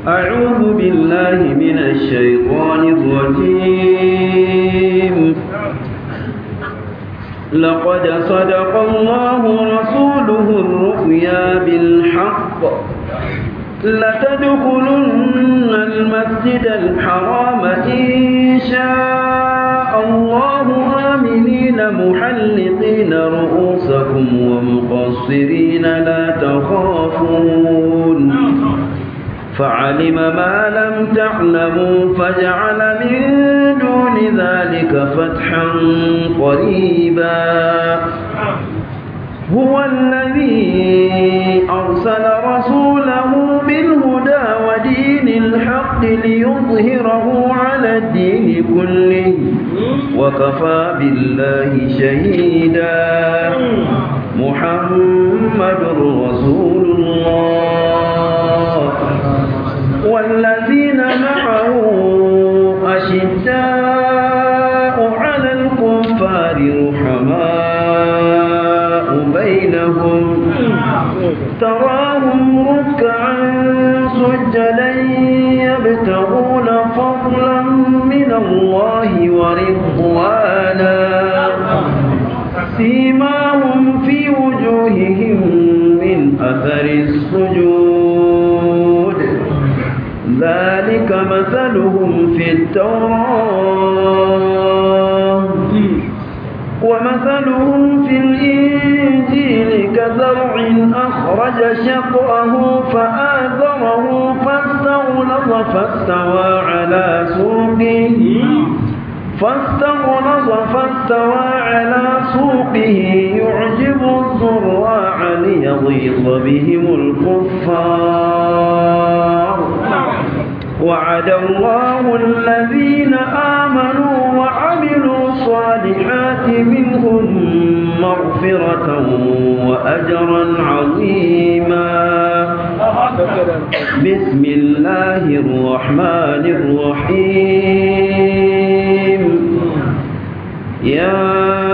أعوذ بالله من الشيطان الرجيم لقد صدق الله رسوله الرؤيا بالحق لتدخلن المسجد الحرام إن شاء الله آمنين محلقين رؤوسكم ومقصرين لا تخافون فعلم ما لم تعلموا فجعل من دون ذلك فتحا قريبا هو الذي أرسل رسوله بالهدى ودين الحق ليظهره على الدين كله وكفى بالله شهيدا محمد رسول الله والذين معه أشداء على الكفار رحماء بينهم تراهم ركعا سجدا يبتغون فضلا من الله ورضوانا سيماهم في وجوههم من أثر السجود ذلك مثلهم في التوراة ومثلهم في الإنجيل كزرع أخرج شطأه فآذره فاستغلظ فاستوى على سوقه فاستغلظ فاستوى على سوقه يعجب الزراع ليغيظ بهم الكفار وعد الله الذين آمنوا وعملوا الصالحات منهم مغفرة وأجرا عظيما بسم الله الرحمن الرحيم يا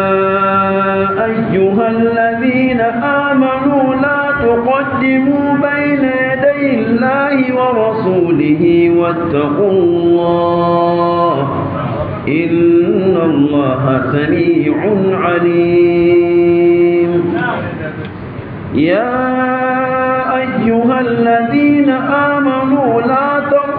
أيها الذين آمنوا لا تقدموا بين يدي الله ورسوله واتقوا الله إن الله سميع عليم يا أيها الذين آمنوا لا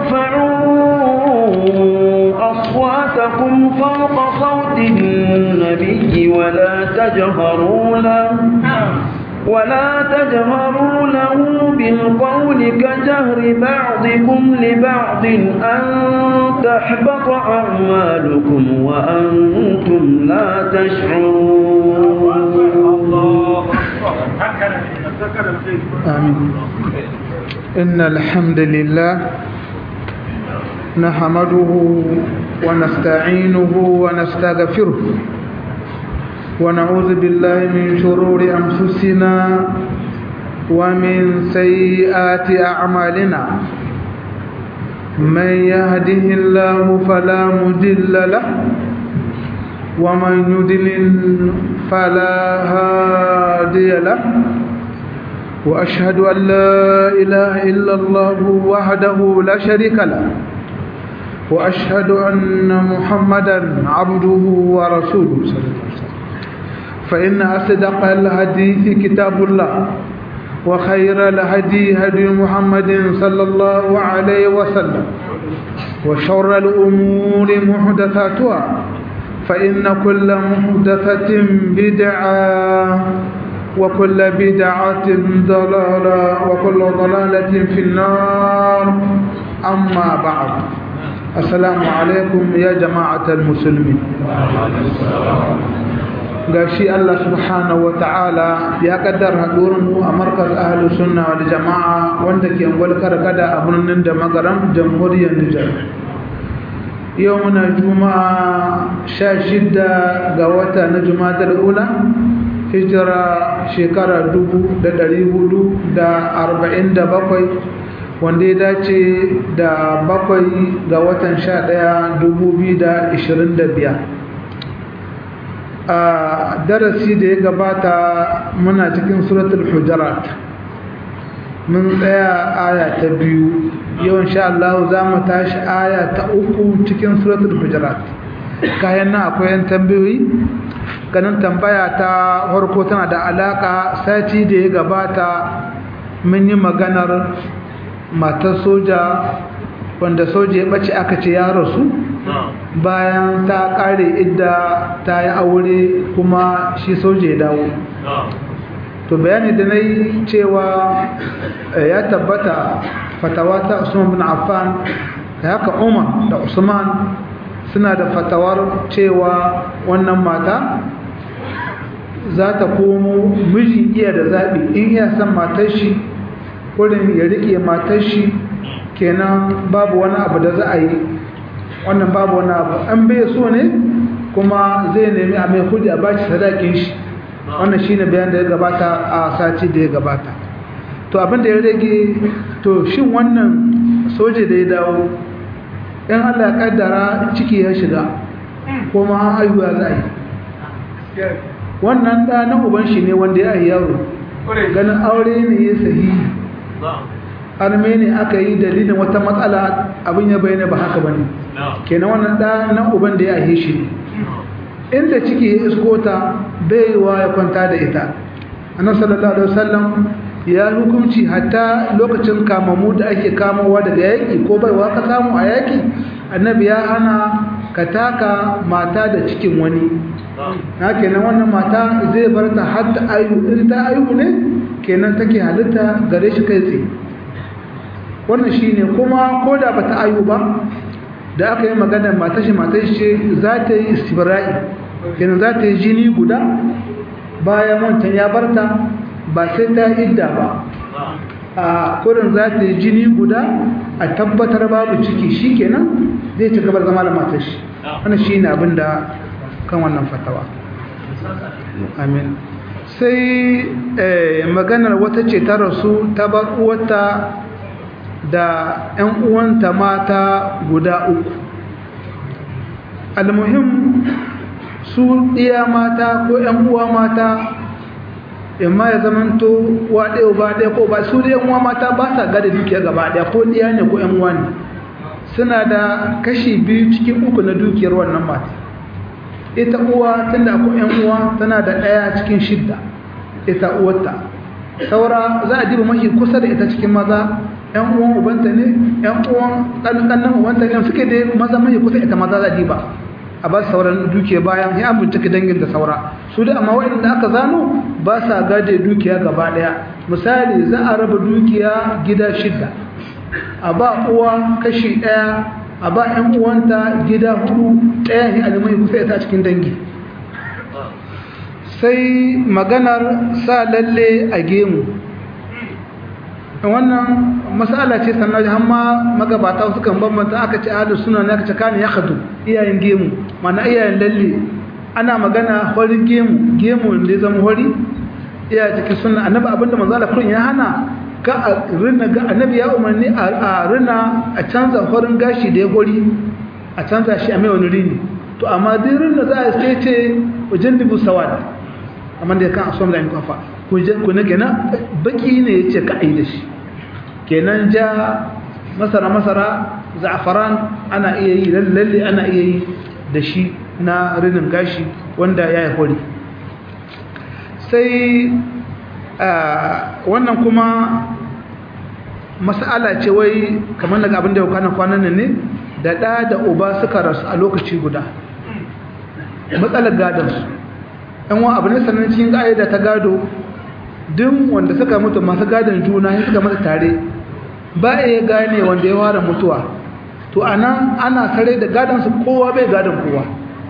ترفعوا أصواتكم فوق صوت النبي ولا تجهروا له ولا تجهروا له بالقول كجهر بعضكم لبعض أن تحبط أعمالكم وأنتم لا تشعرون آمين إن الحمد لله نحمده ونستعينه ونستغفره ونعوذ بالله من شرور أنفسنا ومن سيئات أعمالنا من يهده الله فلا مضل له ومن يضلل فلا هادي له وأشهد أن لا إله إلا الله وحده لا شريك له وأشهد أن محمدا عبده ورسوله صلى الله عليه وسلم فإن أصدق الحديث كتاب الله وخير الهدي هدي محمد صلى الله عليه وسلم وشر الأمور محدثاتها فإن كل محدثة بدعة وكل بدعة ضلالة وكل ضلالة في النار أما بعد السلام عليكم يا جماعة المسلمين gashi Allah subhanahu ta'ala ya kaddara mu a markaz ahlus sunna wal jama'a wanda ke gwalkar kada a birnin da magaram jamhuriyar Nijar yau muna juma'a sha shida ga wata na juma'a ula hijira shekara dubu da ɗari hudu da arba'in da bakwai wanda ya dace da bakwai ga watan sha ɗaya dubu biyu da ishirin da biyar a darasi da ya gabata muna cikin suratul hujarat mun tsaya aya ta biyu yau insha Allah za mu tashi aya ta uku cikin suratul hujurat kayan nan akwai yan tambayoyi ganin tambaya ta farko tana da alaka sati da ya gabata mun yi maganar matar soja wanda soja ya bace aka ce ya rasu bayan ta kare idda ta yi aure kuma shi soja ya dawo to bayani da na yi cewa ya tabbata fatawa ta usman bin affan da haka umar da usman suna da fatawar cewa wannan mata za ta komo miji iya da zaɓi in iya san matar shi wurin ya riƙe matar shi kenan babu wani abu da za a yi wannan babu wani abu an bai so ne kuma zai nemi a mai kudi a bashi sadakin shi wannan shine bayan da ya gabata a sati da ya gabata to abinda ya rage to shin wannan soja da ya dawo in Allah ya kaddara ciki ya shiga kuma haihuwa za a yi wannan da na uban shi ne wanda ya yi yaro ganin aure ne ya sahi arme ne aka yi dalilin wata matsala abin ya bayyana ba haka bane kenan wannan da na uban da ya yi shi ne inda ciki ya iskota baiwa ya kwanta da ita annabi sallallahu alaihi wasallam ya hukunci hatta lokacin kamamu da ake kamawa daga yaki ko baiwa ka samu a yaki annabi ya hana ka taka mata da cikin wani na kenan wannan mata zai bar ta har ta ayu in ta ayu ne kenan take halitta gare shi kai tsaye wannan shine kuma ko da bata ayu ba da aka yi magana matar shi matar shi za ta yi istibra'i kenan za ta yi jini guda bayan wancan ya barta ba sai ta idda ba a kurin za ta yi jini guda a tabbatar babu ciki shi kenan zai ci gaba zama da matar shi wannan shi ne abin da kan wannan fatawa amin sai maganar wata ce ta rasu ta bar uwata da 'yan uwanta mata guda uku almuhim su iya mata ko 'yan uwa mata imma ya zamanto wa ɗaya ba ɗaya ko ba su da 'yan uwa mata ba sa gada dukiya gaba ɗaya ko ɗiya ne ko 'yan uwa ne suna da kashi biyu cikin uku na dukiyar wannan mata ita uwa tunda akwai 'yan uwa tana da ɗaya cikin shidda ita uwarta saura za a diba mashi kusa da ita cikin maza yan uwan ubanta ne yan uwan ɗanɗannan ubanta ne suke da maza mai kusa ita maza za diba a ba sauran dukiya bayan ya bincike dangin da saura su da amma waɗanda aka zano ba sa gade dukiya gaba ɗaya misali za a raba dukiya gida shidda a ba uwa kashi ɗaya a ba yan uwanta gida hudu ɗaya ne alimai kusa ita cikin dangi sai maganar sa lalle a gemu wannan masala ce sannan hamma magabata sukan bambanta aka ce ahlus sunna ne aka ce kana yakhdu iyayen gemu mana iyayen lalle ana magana horin gemu gemu da zama hori iya cikin sunna annabi abinda manzo Allah kullun ya hana ka a rina ga annabi ya umarni a rina a canza horin gashi da ya hori a canza shi a mai wani rini to amma duk rinna za a sai ce wajen dubu sawad amma da kan asom da kafa ku ne kenan baki ne yace ka ai da shi kenan ja masara masara za'afaran ana iya yi lalle ana iya yi da shi na rinin gashi wanda ya yi hori sai wannan kuma mas'ala ce wai kamar daga abin da ya kwanan kwanan ne da ɗa da uba suka rasu a lokaci guda matsalar gadansu yan wa abu ne sannan cikin ƙa'ida ta gado duk wanda suka mutu masu gadon juna ya suka mata tare ba iya gane wanda ya fara mutuwa to anan ana sare da gadon su kowa bai gadon kowa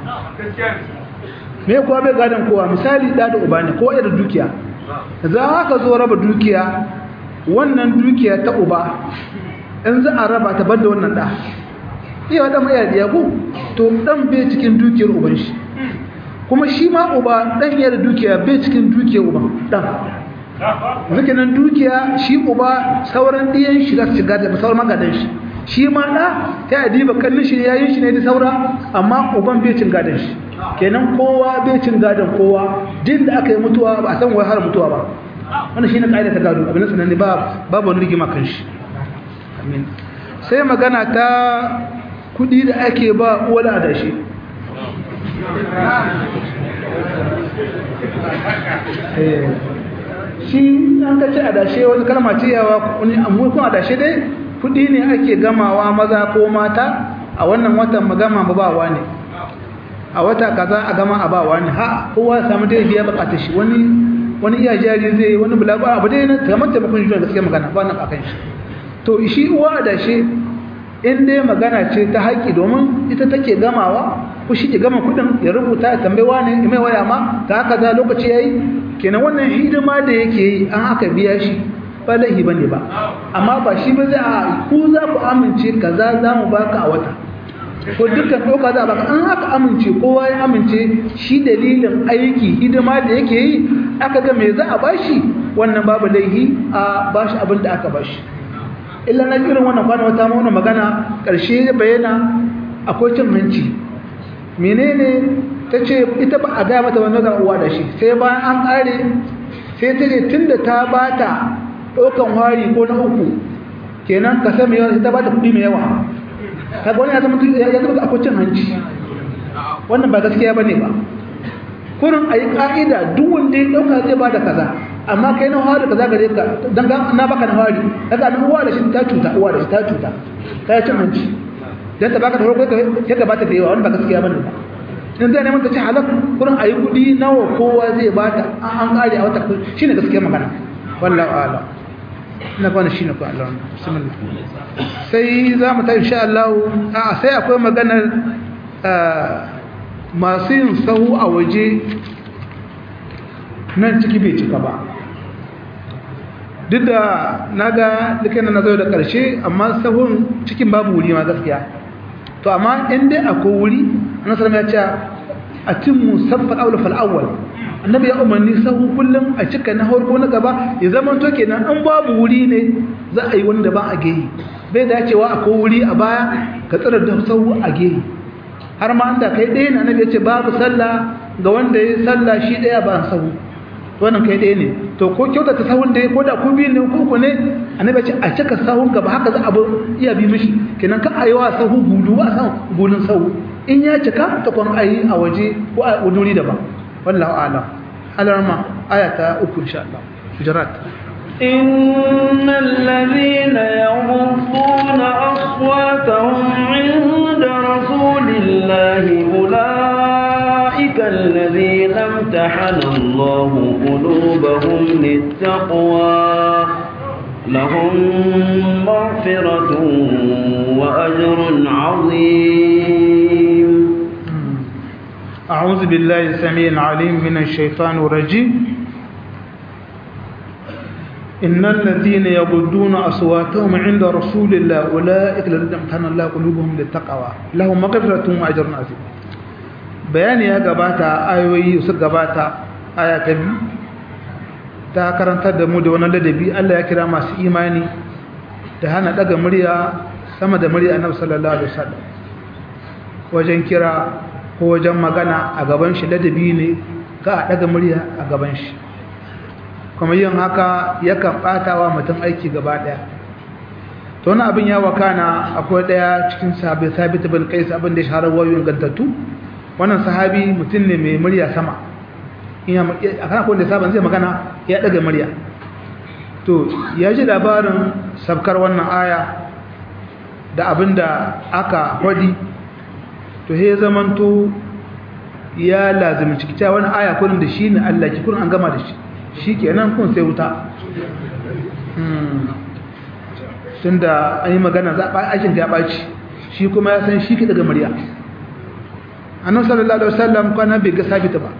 me kowa bai gadon kowa misali da da uba ne kowa da dukiya za ka zo raba dukiya wannan dukiya ta uba in za a raba ta banda wannan da iya wadda mai yadiya ko to dan bai cikin dukiyar uban shi kuma shi ma uba dan yana dukiya bai cikin dukiyar uban dan zake nan dukiya shi uba sauran diyan shi za su shiga da sauran magadan shi shi ma da ta adiba kallon shi yayin shi ne da saura amma uban bai cin gadan shi kenan kowa bai cin gadan kowa din da aka yi mutuwa ba a san wai har mutuwa ba wannan shine kaida ta gado abin sanan ne ba babu wani rigima kan shi amin sai magana ta kudi da ake ba uwa da adashi shi an ka ci adashe wani kalma ce yawa wani amurkun adashe dai kudi ne ake gamawa maza ko mata a wannan watan magama ba bawa ne a wata kaza a gama a bawa ne ha kowa ya samu dai biya bukatar shi wani wani iya jari zai wani bulaba abu dai na kamar taimakon shi gaskiya magana ba na kakan shi to shi uwa adashe in dai magana ce ta haƙi domin ita take gamawa ko shi ke gama kudin ya rubuta ya tambayi wani ya mai waya ma ta haka za lokaci yayi kenan wannan hidima da yake yi an aka biya shi ba laihi bane ba amma ba shi ba zai a ku za ku amince kaza za mu baka a wata ko dukkan doka za a baka an aka amince kowa ya amince shi dalilin aiki hidima da yake yi aka ga me za a bashi wannan babu laihi a bashi abin da aka bashi illa na irin wannan kwana wata ma wannan magana ƙarshe bayyana akwai cin hanci menene ta ce ita ba a gaya mata wani ga uwa da shi sai bayan an ƙare sai ta ce tun da ta ba ta ɗaukan hari ko na uku kenan ka sami yawa sai ta ba ta kuɗi mai yawa ta wani ya zama akwai cin hanci wannan ba gaskiya ba ne ba kurin a yi ƙa'ida duk wanda ya ɗauka zai ba da kaza amma kai na hari kaza gare ka don na baka na hari daga nan uwa da shi ta cuta uwa da shi ta cuta ta yi cin hanci don ta baka da farko ya gabata da yawa wani ba gaskiya ba ne ba in zai neman ta ce halak kurin a yi kuɗi nawa kowa zai bata an ƙare a wata shi ne gaskiya magana wallahu ala ina kwana shi ne kwana Allah bismillah sai za mu ta insha Allah a sai akwai maganar masu yin sahu a waje nan ciki bai cika ba duk da na ga dukkan na zo da ƙarshe amma sahun cikin babu wuri ma gaskiya to amma in dai akwai wuri annabi sallallahu ya ce a timmu sabba aula fal awwal annabi ya umarni sahu kullum a cika na farko na gaba ya zama to kenan an babu wuri ne za a yi wanda ba a gehi bai dacewa akwai wuri a baya ka tsara da sahu a gehi har ma anda kai ɗaya ne annabi ya ce babu sallah ga wanda ya sallah shi ɗaya ba sahu wannan kai ɗaya ne to ko kyauta ta sahun da ko da ku biyu ne ko ku ne annabi ce a cika sahun gaba haka za a iya bi mishi kenan ka ayi wa sahu gudu ba san gudun sahu in ya cika ta kwan ayi a waje ko a wuri daban wallahu a'lam alarma aya ta uku insha Allah hujurat إن الذين يغضون أصواتهم عند رسول الله أولئك الذين امتحن الله قلوبهم للتقوى لهم مغفرة وأجر عظيم أعوذ بالله السميع العليم من الشيطان الرجيم إن الذين يغضون أصواتهم عند رسول الله أولئك الذين امتحن الله قلوبهم للتقوى لهم مغفرة وأجر عظيم bayani ya gabata ayoyi su gabata aya ta biyu ta karantar da mu da wani ladabi Allah ya kira masu imani da hana daga murya sama da murya annabi sallallahu alaihi wasallam wajen kira ko wajen magana a gaban shi ladabi ne ga a daga murya a gaban shi kuma yin haka yakan bata wa mutum aiki gaba daya to wani abin ya wakana akwai daya cikin sahabi sabit bin qais abin da ya shahara wayoyin gantattu wannan sahabi mutum ne mai murya sama ina a kana ko da saban zai magana ya daga murya to ya ji labarin sabkar wannan aya da abinda aka hodi to he zamanto ya lazimi ciki ta wani aya kullun da shi ne Allah ki kullun an gama da shi shikenan kun sai wuta tunda an yi magana za a aikin ya ɓaci shi kuma ya san shi ke daga murya annabi sallallahu alaihi wasallam kana bai ga sabita ba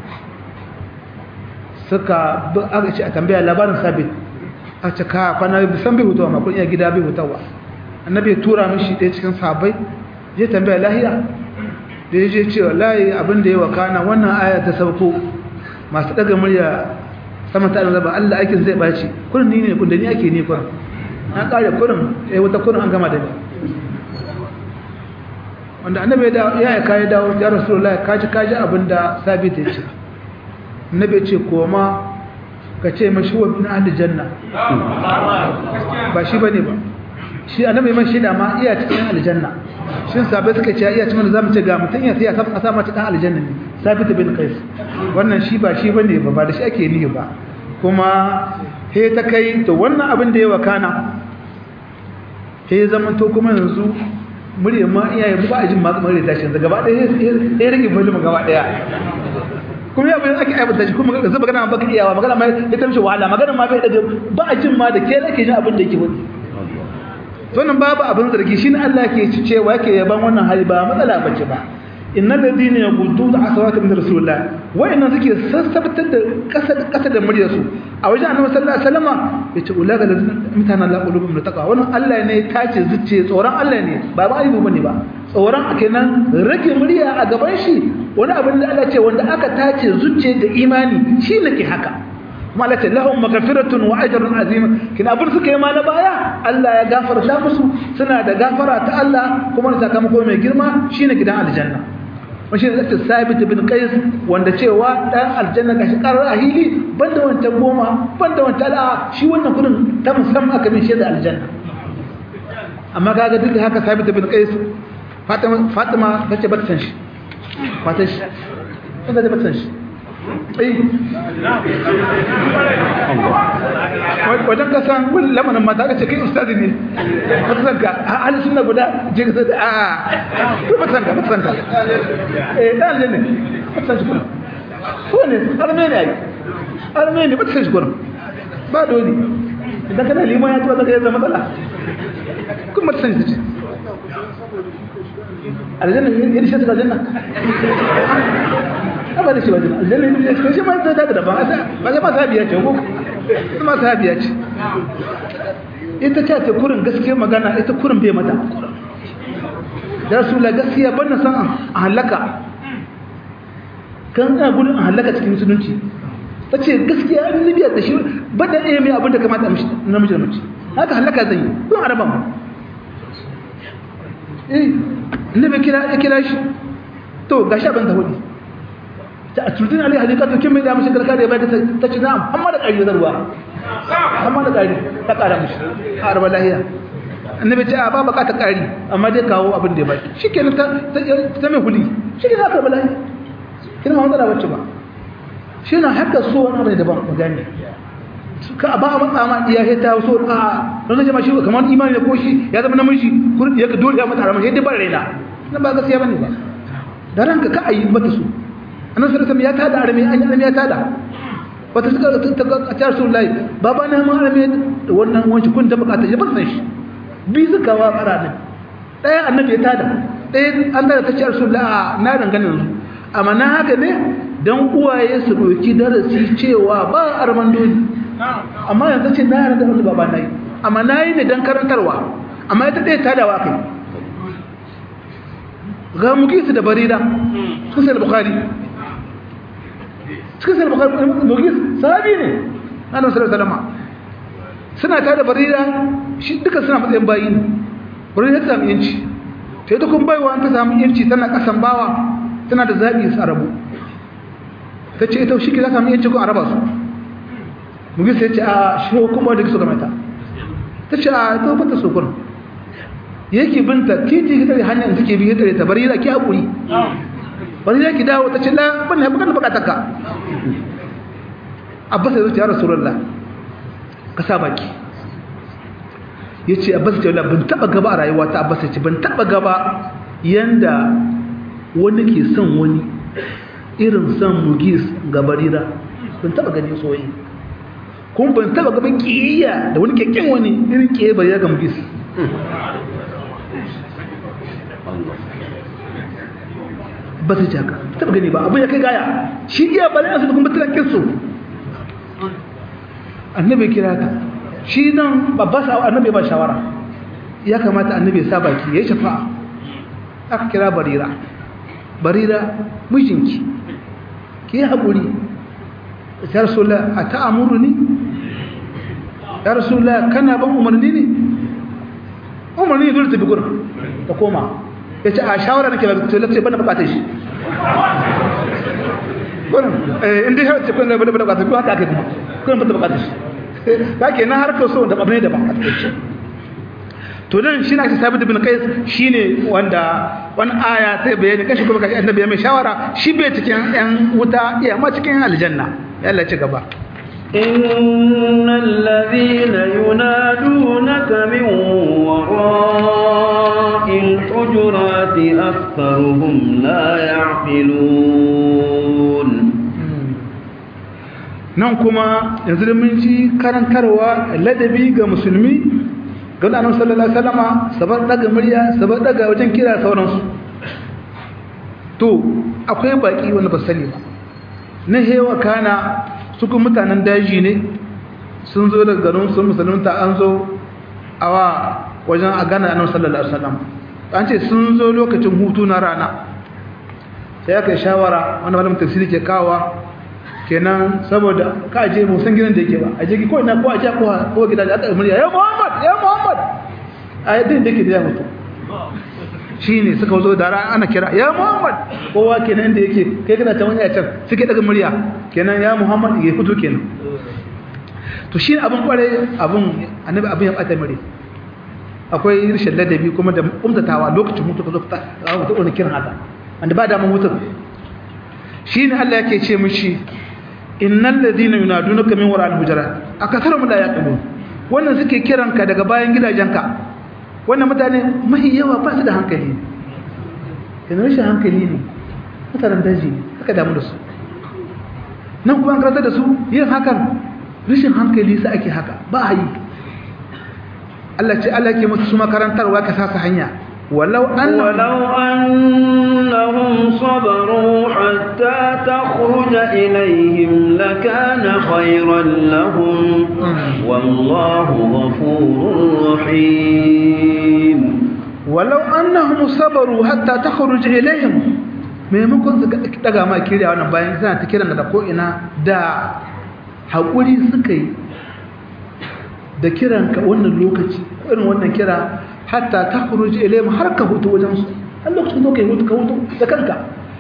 suka aka ce a tambaya labarin sabit a ce ka kwana san bai hutawa ma kun iya gida bai hutawa annabi ya tura mishi ɗaya cikin sahabbai je tambaya lahiya da ya je cewa layi abin da ya wakana wannan aya ta sauko masu daga murya sama ta zaba Allah aikin zai baci kurin ni ne kun da ni ake ne kurin na kare kurin eh wata kurin an gama da ni wanda annabi ya ya kai dawo ya rasulullahi kaji kaji abinda sabit ya ce annabi ya ce koma ka ce mashi wa bin ahli janna ba shi bane ba shi annabi man shida ma iya cikin aljanna shin sabai suka ce iya cikin zamu ce ga mutun ya sai ya saba kasa ma cikin aljanna ne sabit bin qais wannan shi ba shi bane ba ba da shi ake nihi ba kuma he ta kai to wannan abin da ya wakana he zaman to kuma yanzu murya ma iyaye ba a jin ma kamar da tashi gaba ɗaya ya rage volume gaba ɗaya kuma ya bayan ake aibata shi kuma zai magana ba ka iyawa magana ma ya tamshi wahala magana ma bai daga ba a jin ma da ke ake jin abin da yake wani wannan babu abin zargi shine Allah ke cewa yake yaban wannan hali ba matsala bace ba innal ladina yaqudduna aswata min rasulillah wa'inna suke sassabtar da kasa kasa da muryar su a wajen annabi sallallahu alaihi wasallam yace ulaga ladina mutana la qulubum mutaqa wannan Allah ne ya tace zuciye tsoron Allah ne ba ba aibu bane ba tsoron a kenan rage murya a gaban shi wani abin da Allah ce wanda aka tace zuciye da imani shi nake haka kuma Allah ce lahum maghfiratun wa ajrun azim kin abin suka yi ma na baya Allah ya gafarta musu suna da gafara ta Allah kuma da sakamako mai girma shine gidan aljanna washi da ta sabit bin qais wanda cewa dan aljanna gashi karar ahili banda wancan goma banda wancan a shi wannan kudin ta musamman aka min shaida aljanna amma kaga duk haka sabit bin qais fatima fatima tace ba ta san shi fatan shi inda ba ta san shi wajen kasan wani lamarin mata ka ce kai ustazi ne wata sanka a halin suna guda je ka sai a ko ba sanka ba sanka eh dan ne ba san shi kuma ko ne arme ne ai arme ne ba san shi kuma ba dole idan kana liman ya tuba zaka yi zama matsala kuma ba san shi ce aljanna yadda shi ta aljanna ba da shi wajen aljanna ne shi shi ma ta da daban ba ga ma sabiya ce ko kuma sabiya ce ita ce ta kurin gaskiya magana ita kurin bai mata da rasula gaskiya ban na san a halaka kan ina gudun a halaka cikin musulunci ta ce gaskiya an libiya da shi ba da ɗaya mai abin da kamata namiji da mace haka halaka zan yi kun araba mu eh annabi kira ya kira shi to gashi abin da hudu ta aturdin alai halika to kin mai da mishi kalka da bai ta ce na'am amma da ƙari zarwa amma da ƙari ta ƙara mishi a arba lahiya annabi ce a ba baka ta ƙari amma dai kawo abin da ya baki shikenan ta ta mai huli shikenan aka arba lahiya kin ma matsala wacce ba shi na haka so wani abu daban ku gane ka ba a matsa ma iya ta so a don zai ma shi kamar imani da ko shi ya zama namiji kurin ya ka dole ya mata haramar yadda ba raina na ba gaskiya bane ba da ranka ka ayi mata su annabi sallallahu alaihi ya tada arami an arami ya tada wata suka ta ga ta rasulullahi baba na ma arami da wannan wanci kun da bukata ya bar san shi bi suka wa fara din daya annabi ya tada daya an tada ta ce rasulullahi na dangane yanzu amma na haka ne dan uwaye su doki darasi cewa ba arman dole amma yanzu ce na yarda wanda baba nayi amma nayi ne dan karantarwa amma ita dai tadawa kai ga mugisu da barira sun sai bukhari cikin sai bukhari mugis sahabi ne annabi sallallahu alaihi wasallam suna ta da barira shi duka suna matsayin bayi ne barira ta samu yanci sai ta kun baiwa ta samu yanci tana kasan bawa tana da zabi su arabu ta ce ita shi ke za ta samu yanci ko araba su mugis ya ce a shi kuma da kiso ga mata ta ce a ita ba ta so kun yake binta titi ta hanyar suke bi ta ta barira ki hakuri barira ki dawo ta ce la ban haɓu kan bukatar ka abbas ya zuci ya rasulullah ka sa baki ya ce abbas ya ce ban taɓa gaba a rayuwa ta abbas ya ce ban taɓa gaba yanda wani ke son wani irin son mugis ga barira ban taɓa gani soyi kuma ban taɓa gaban ƙiyayya da wani kyakkyan wani irin ƙiyayya barira ga mugis ba su jaka taɓa gani ba abin ya kai gaya shi iya balai su da kuma tilakin su annabi kira ta shi nan babba sa annabi ba shawara ya kamata annabi ya sa baki ya shafa aka kira barira barira mijinki ki yi haƙuri ya rasula a ta'amuru ne ya rasula kana ban umarni ne umarni ne dole tafi gurin ta koma ya ce a shawara nake ba to lafiya bana bukatar shi gurin inda ya ce kun da bana bukatar ko haka ake kuma kuma ba ta bukatar shi ka kenan harkar so da abin da ba a cikin to nan shi na ake sabit bin qais shine wanda wani aya sai bayani kashi kuma kashi annabi ya mai shawara shi bai cikin yan wuta iya ma cikin aljanna yalla ci gaba إن الذين ينادونك من وراء الحجرات أكثرهم لا يعقلون nan kuma yanzu da mun ji karantarwa ladabi ga musulmi ga annabi sallallahu alaihi wasallama sabar daga murya sabar daga wajen kira sauransu to akwai baki wanda ba sani ba na hewa kana su kuma mutanen daji ne sun zo daga garin sun musulunta an zo awa wajen a gana annabi sallallahu alaihi wasallam an ce sun zo lokacin hutu na rana sai aka yi shawara wanda malamin tafsiri ke kawa kenan saboda ka je mu san gidan da yake ba a je ko ina ko a je ko ko gida da aka murya ya Muhammad ya Muhammad a yadda da yake da ya mutu shine suka zo da ran ana kira ya Muhammad kowa kenan da yake kai kana ta wani a can suke daga murya kenan ya Muhammad ya fito kenan to shi abin kware abin annabi abin ya bata mure akwai rishin ladabi kuma da umtatawa lokacin mutu ka zo ka ta wani kiran haka wanda ba da mun mutu shine Allah yake ce mishi innal ladina yunadunaka min wara'il hujurat akatharum la yaqilun wannan suke kiranka daga bayan gidajenka wannan mutane mai yawa ba su da hankali yana rashin hankali ne mutanen daji ne haka damu da su nan kuma an karanta da su yin hakan rashin hankali sa ake haka ba a yi Allah ce Allah ke musu su makarantarwa ka sa su hanya ولو أن ولو أنهم صبروا حتى تخرج إليهم لكان خيرا لهم والله غفور رحيم ولو أنهم صبروا حتى تخرج إليهم maimakon su daga ma kiriya wannan bayan suna ta kiran da ko'ina da haƙuri suka yi da kiranka wannan lokaci irin wannan kira hatta ta kuruji ilayhim har ka hutu wajen su har lokacin zo kai hutu ka hutu da kanka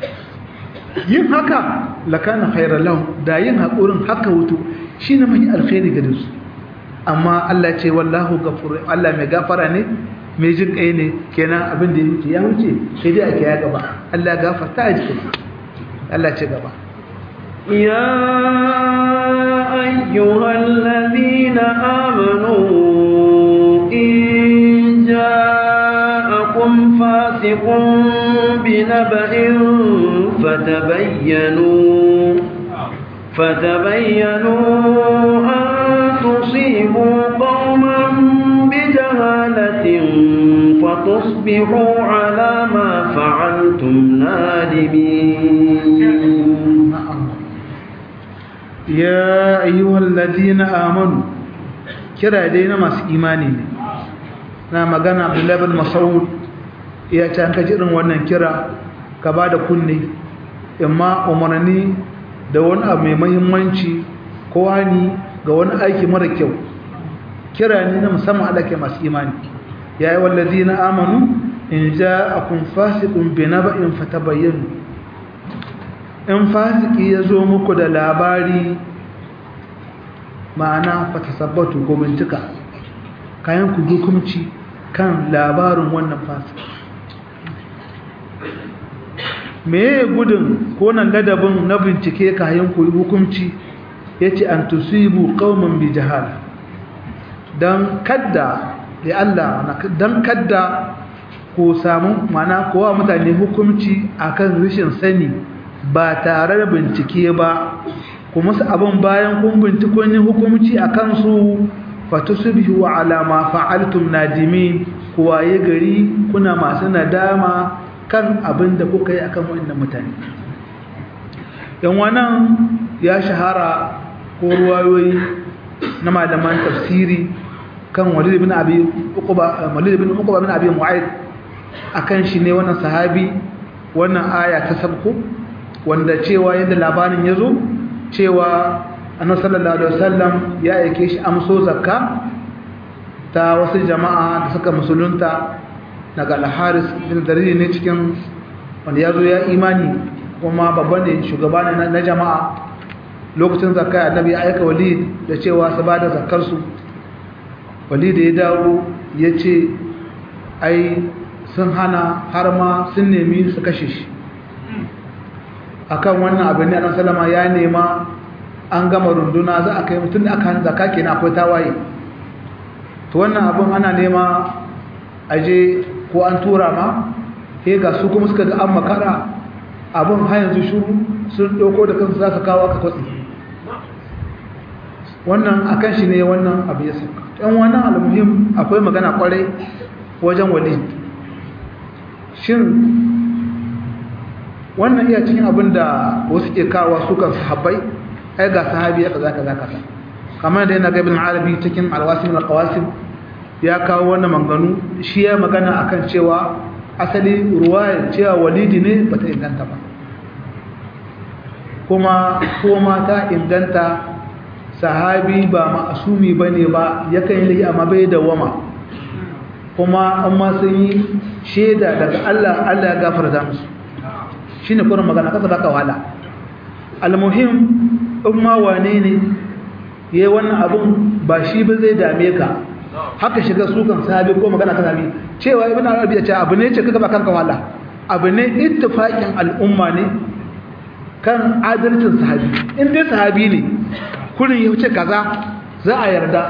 yin haka lakana khairan lahum da yin hakurin haka hutu shine mai alkhairi ga su amma Allah ce wallahu ghafur Allah mai gafara ne mai jin kai ne kenan abin da yake ya wuce sai dai ake ya gaba Allah gafarta a jikin Allah ce gaba يا أيها الذين آمنوا إن جاءكم فاسق بنبأ فتبينوا فتبينوا أن تصيبوا قوما بجهالة فتصبحوا على ما فعلتم نادمين ya ayyuhal ladina amanu kira dai na masu imani ne na magana Abdullahi bin Mas'ud ya ce an kaji irin wannan kira ka bada kunne amma umarni da wani abu mai muhimmanci ko hani ga wani aiki mara kyau kira ne na musamman Allah ke masu imani ya ayyuhal ladina amanu in ja'akum fasiqun binaba'in fatabayyanu in fasiki ya zo muku da labari ma'ana fatasabbatu ko bincika kayan ku hukunci kan labarin wannan fasiki meye gudun ko nan ladabin na bincike kayan ku hukunci yace an tusibu qauman bi jahala dan kadda da Allah dan kadda ko samu mana kowa mutane hukunci akan rashin sani ba tare da bincike ba kuma su abin bayan kun bincikon yin hukumci a kansu fatusbihu ala ma fa'altum nadimin kuwaye gari kuna masu nadama kan abin da kuka yi akan wannan mutane yan wannan ya shahara ko ruwayoyi na malaman tafsiri kan walid ibn abi uqba walid ibn uqba ibn abi mu'ayd akan shi ne wannan sahabi wannan aya ta sabko wanda cewa yadda labarin ya zo cewa annabi sallallahu alaihi wasallam ya aike shi amso zakka ta wasu jama'a da suka musulunta daga al-Haris bin Dariri ne cikin wanda ya zo ya imani kuma babban ne shugaba ne na jama'a lokacin zakka annabi ya aika walid da cewa su bada zakkar su walid ya dawo ya ce ai sun hana har ma sun nemi su kashe shi akan wannan abin ne annabi sallama ya nema an gama runduna za a kai mutum da aka hannu zaka kenan akwai tawaye to wannan abin ana nema aje ko an tura ma he ga su kuma suka ga an makara abin har yanzu shuru sun ɗauko da kansu za su kawo aka kwatsi wannan akan shi ne wannan abu ya sauka ɗan wannan almuhim akwai magana kwarai wajen walid shin wannan iya cikin abin da wasu ke kawo su kan sahabbai ai ga sahabi ya kaza kaza kaza kamar da yana ga ibn arabi cikin alwasim alqawasim ya kawo wannan manganu shi ya magana akan cewa asali ruwaya cewa walidi ne bata inganta ba kuma kuma ta inganta sahabi ba ma'asumi bane ba yakan yi amma bai da wama kuma amma sun yi shaida daga Allah Allah ya gafarta musu shine kurin magana kasa baka wala almuhim in ma wane ne yayi wannan abun ba shi ba zai dame ka haka shiga sukan sahabi ko magana ka sahabi cewa ibn arabi ya ce abu ne ce kaga ba kanka wala abu ne ittifaqin al'umma ne kan adalcin sahabi in dai sahabi ne kurin ya wuce kaza za a yarda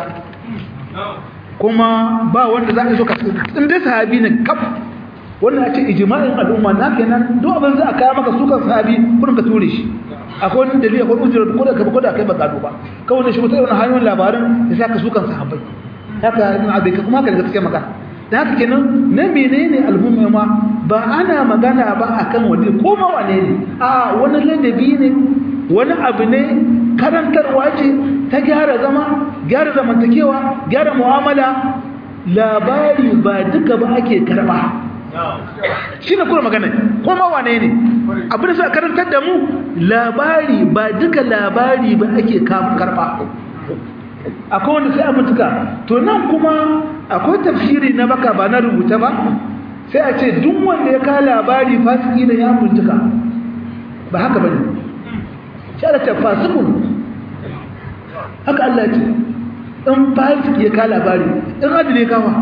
kuma ba wanda za a so ka in dai sahabi ne kaf wannan a ce ijma'in al'umma na kenan duk abin za a kawo maka sukan sahabi kurin ka ture shi akwai wani dalili akwai ujira ko da ko da kai ba gado ba kawai ne shi wata irin hanyoyin labarin ya saka sukan sahabbai haka ibn abi kuma haka da gaskiya magana da haka kenan na menene al'umma ma ba ana magana ba akan wani ko ma wane ne a wani ladabi ne wani abu ne karantarwa ce ta gyara zama gyara zamantakewa gyara mu'amala labari ba duka ba ake karba shi ne kuma magana kuma wane ne abin da suka karantar da mu labari ba duka labari ba ake karba akwai wanda sai a mutuka to nan kuma akwai tafsiri na baka ba na rubuta ba sai a ce duk wanda ya ka labari fasiki da ya mutuka ba haka ba ne shi ala ce fasikun haka Allah ce in fasiki ya ka labari in adile kawa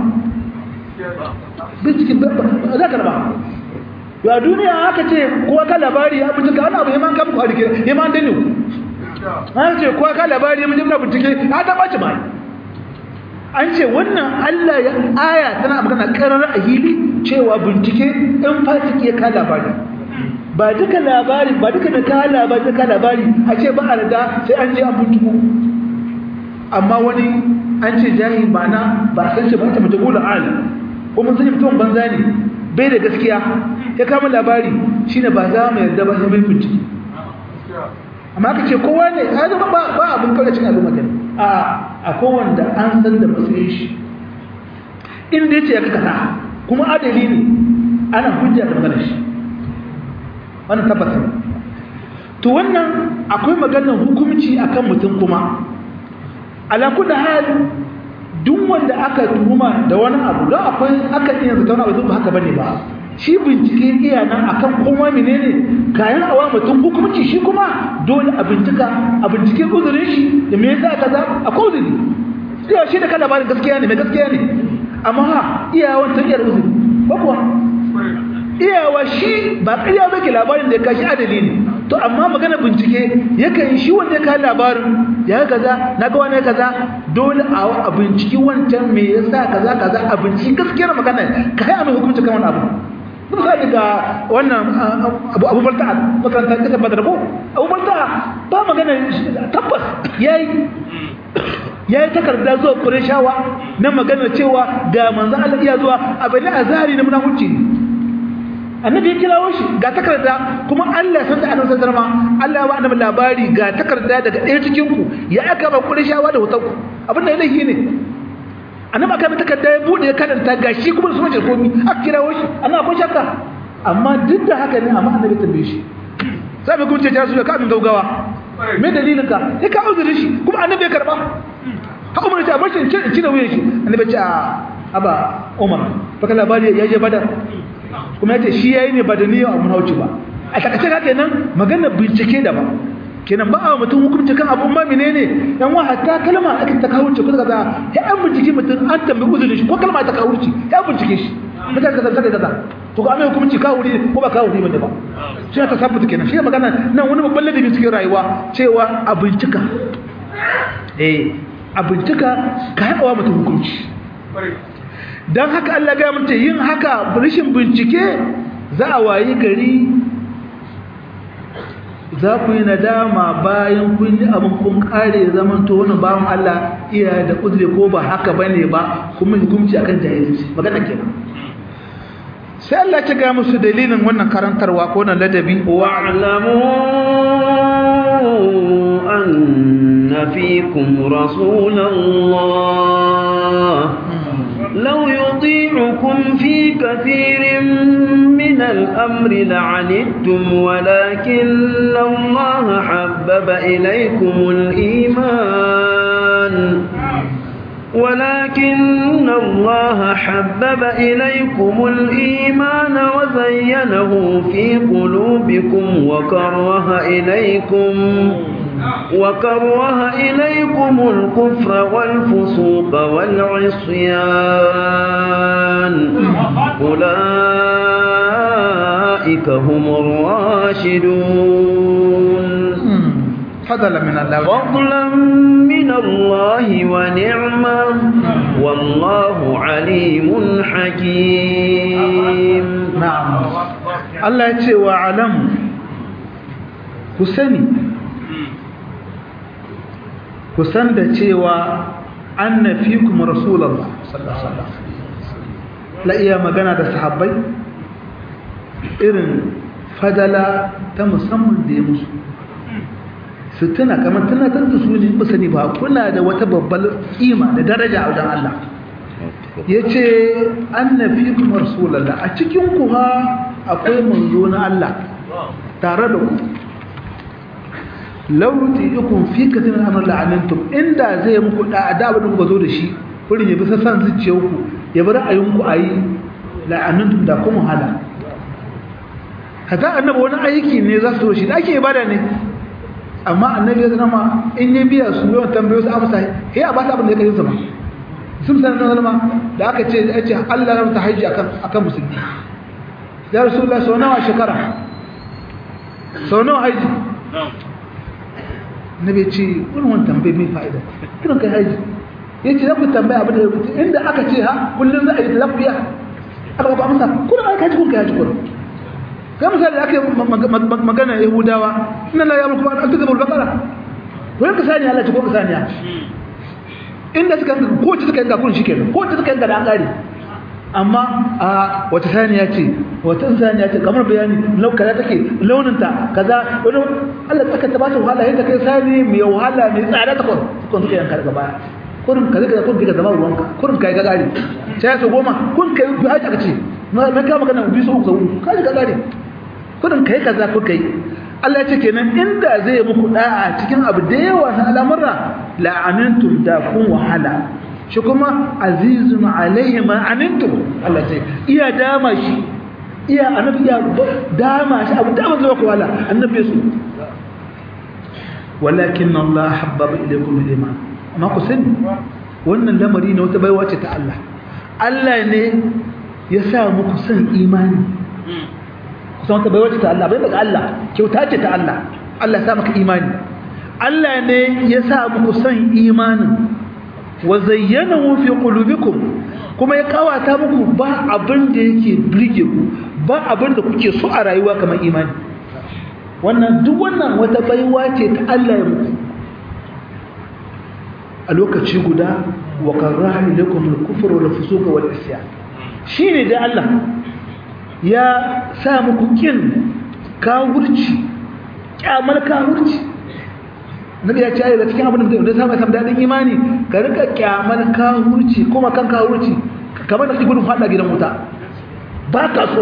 bincikin za ka raba yau a duniya haka ce kowa ka labari ya bincika wani abu ya man kamku a rike ya man dani an ce kowa ka labari ya mun jimla bincike a ta ɓaci mai an ce wannan allah ya aya tana magana karar a hili cewa bincike in fasiki ya ka labari ba duka labari ba duka da ka labari da ka labari a ce ba a rada sai an je an binciko amma wani an ce jahi ba na ba a san shi ba ta mutu gula alim ko mun sani mutum banza ne bai da gaskiya ya kama labari shine ba za mu yarda ba sai mai bincike amma ka ce kowa ne ya zama ba ba abin kawai cin al'umma gani a akwai wanda an san da matsayin shi inda ya ce ya kasa kuma adali ne ana hujja da maganar shi wannan tabbatar to wannan akwai maganar hukumci akan mutum kuma ala kulli hal duk wanda aka tuhuma da wani abu don akwai aka iya zata wani abu ba haka bane ba shi bincike iya nan akan kuma menene kayan awa mutum hukumci shi kuma dole a bincika a bincike uzurin shi da me yasa kaza akwai uzuri iya shi da kada ba gaskiya ne mai gaskiya ne amma ha iyawan ta iyar uzuri ba kuwa iyawa shi ba ƙarya ba ke labarin da ya kashi adali ne to amma magana bincike yakan yi shi wanda ya kawo labarin ya kaza na ga wani kaza dole a binciki wancan me yasa kaza kaza a binciki gaskiyar magana ka kai amin hukunci kan wani abu misali ga wannan abu balta makaranta kasa badar ko abu balta ba magana tabbas yayi yayi takarda zuwa Qurayshawa na magana cewa ga manzo Allah iya zuwa abin azari na munafici annabi ya kirawo shi ga takarda kuma Allah san da annabi sallallahu alaihi Allah ba annabi labari ga takarda daga ɗaya cikin ku ya aka ba Qurayshawa da wutar ku abin da yake ne annabi aka bi takarda ya bude ya karanta gashi kuma su mace komi aka kirawo shi annabi akwai shakka amma duk da haka ne amma annabi tambaye shi sai bai kuma ce ta su ka min gaugawa me dalilin ka sai ka uzuri shi kuma annabi ya karba ha umar ta bar shi in ci da wuyan shi annabi ce a aba umar baka labari ya je badar kuma yace shi yayi ne ba da niyyar abun hauci ba a takaice haka nan magana bincike da ba kenan ba a mutum hukunci kan abun ma menene yan wa hatta kalma ake ta kawurci ko kaza ya an bincike mutum an tambayi uzurin shi ko kalma ta kawurci ya bincike shi mutane kaza kaza kaza to ga mai hukunci kawuri ko ba kawuri bane ba shi ta sabbata kenan shi magana nan wani babban ladabi cikin rayuwa cewa a bincika eh a bincika ka haɗawa mutum hukunci don haka Allah ga mutum yin haka rashin bincike za a wayi gari za ku yi nadama bayan kun yi abin kun kare zaman to wani bawan Allah iya da uzuri ko ba haka bane ba kuma hukunci akan jahilci magana kenan sai Allah ya ga musu dalilin wannan karantarwa ko wannan ladabi wa'lamu anna fikum rasulullah law yuti'ukum fi kathirin من الأمر لعنتم ولكن الله حبب إليكم الإيمان ولكن الله حبب إليكم الإيمان وزينه في قلوبكم وكره إليكم وكره إليكم الكفر والفسوق والعصيان أولئك هم الراشدون فضلا من الله فضلا من الله ونعمة والله عليم حكيم نعم الله يتي وعلم كسني kusan da cewa anna fikum rasulullah sallallahu alaihi wasallam la iya magana da sahabbai irin fadala ta musamman da ya musu su tuna kamar tunatar da su ne ba sani ba kuna da wata babbar kima da daraja a wajen Allah ya ce anna fikum rasulullah a cikin ku ha akwai manzo na Allah tare da ku lauti ikun fi katin amr la'anantum inda zai muku da adabu da kuka zo da shi kurin ya bisa san zuciyarku ya bar ayunku ayi la'anantum da kuma hala kaza annabi wani aiki ne za su shi da ake ibada ne amma annabi ya zama in ya biya su yawan tambayo su amsa he a ba su abin da ya kai zama sun san nan zama da aka ce ya ce Allah ya mata haji akan akan musulmi ya rasulullahi sau nawa shekara sau nawa haji na bai ce wani wani tambayi mai fa'ida kiran kai haji ya ce za ku tambaya abin da ya rubuta inda aka ce ha kullum za a yi ta za ku biya aka ba amsa kuna aka haji kun kai haji kuna ga misali da aka yi magana yahudawa ina la yamur kuma an tuka bulbakara wani ka saniya Allah ce ko ka saniya inda suka yanka ko ce suka yanka kun shi kenan ko ce suka yanka da an kare amma a wata saniya ce wata saniya ce kamar bayani lau kaza take launinta kaza wani Allah tsaka ta ba ta wahala yadda kai sani mai wahala mai tsada ta kun kun suka yanka daga baya kurin kaza kaza kun diga zama ruwanka kurin kai ga gari sai su goma kun kai bi haja kace na ka magana bi su uku sau ka ji ga gari kurin kai kaza kun kai Allah ya ce kenan inda zai muku da'a cikin abu da yawa na al'amura la'anantum da kun wahala shi kuma azizun alaihi ma anantum Allah ce iya dama shi iya annabi iya dama shi abu dama zai ku wahala annabi su walakin Allah habbaba ilaykum al-iman amma ku sani wannan lamari ne wata baiwa ce ta Allah Allah ne ya sa muku san imani kusan wata baiwa ce ta Allah bai daga Allah kyauta ce ta Allah Allah ya sa maka imani Allah ne ya sa muku san imanin wa zayyanahu fi qulubikum kuma ya kawata muku ba abin da yake burge ku ba abin da kuke so a rayuwa kamar imani wannan duk wannan wata baiwa ce ta Allah ya muku a lokaci guda wa karaha ilaykum al-kufra wal fusuq wal isyan shine dai Allah ya sa muku kin kawurci kyamar kawurci nabi ya ce ayi da cikin abin da da samu samu dadin imani ka rika kyamar kawurci kuma kan kawurci kamar da gudun fada gidan wuta ba ka so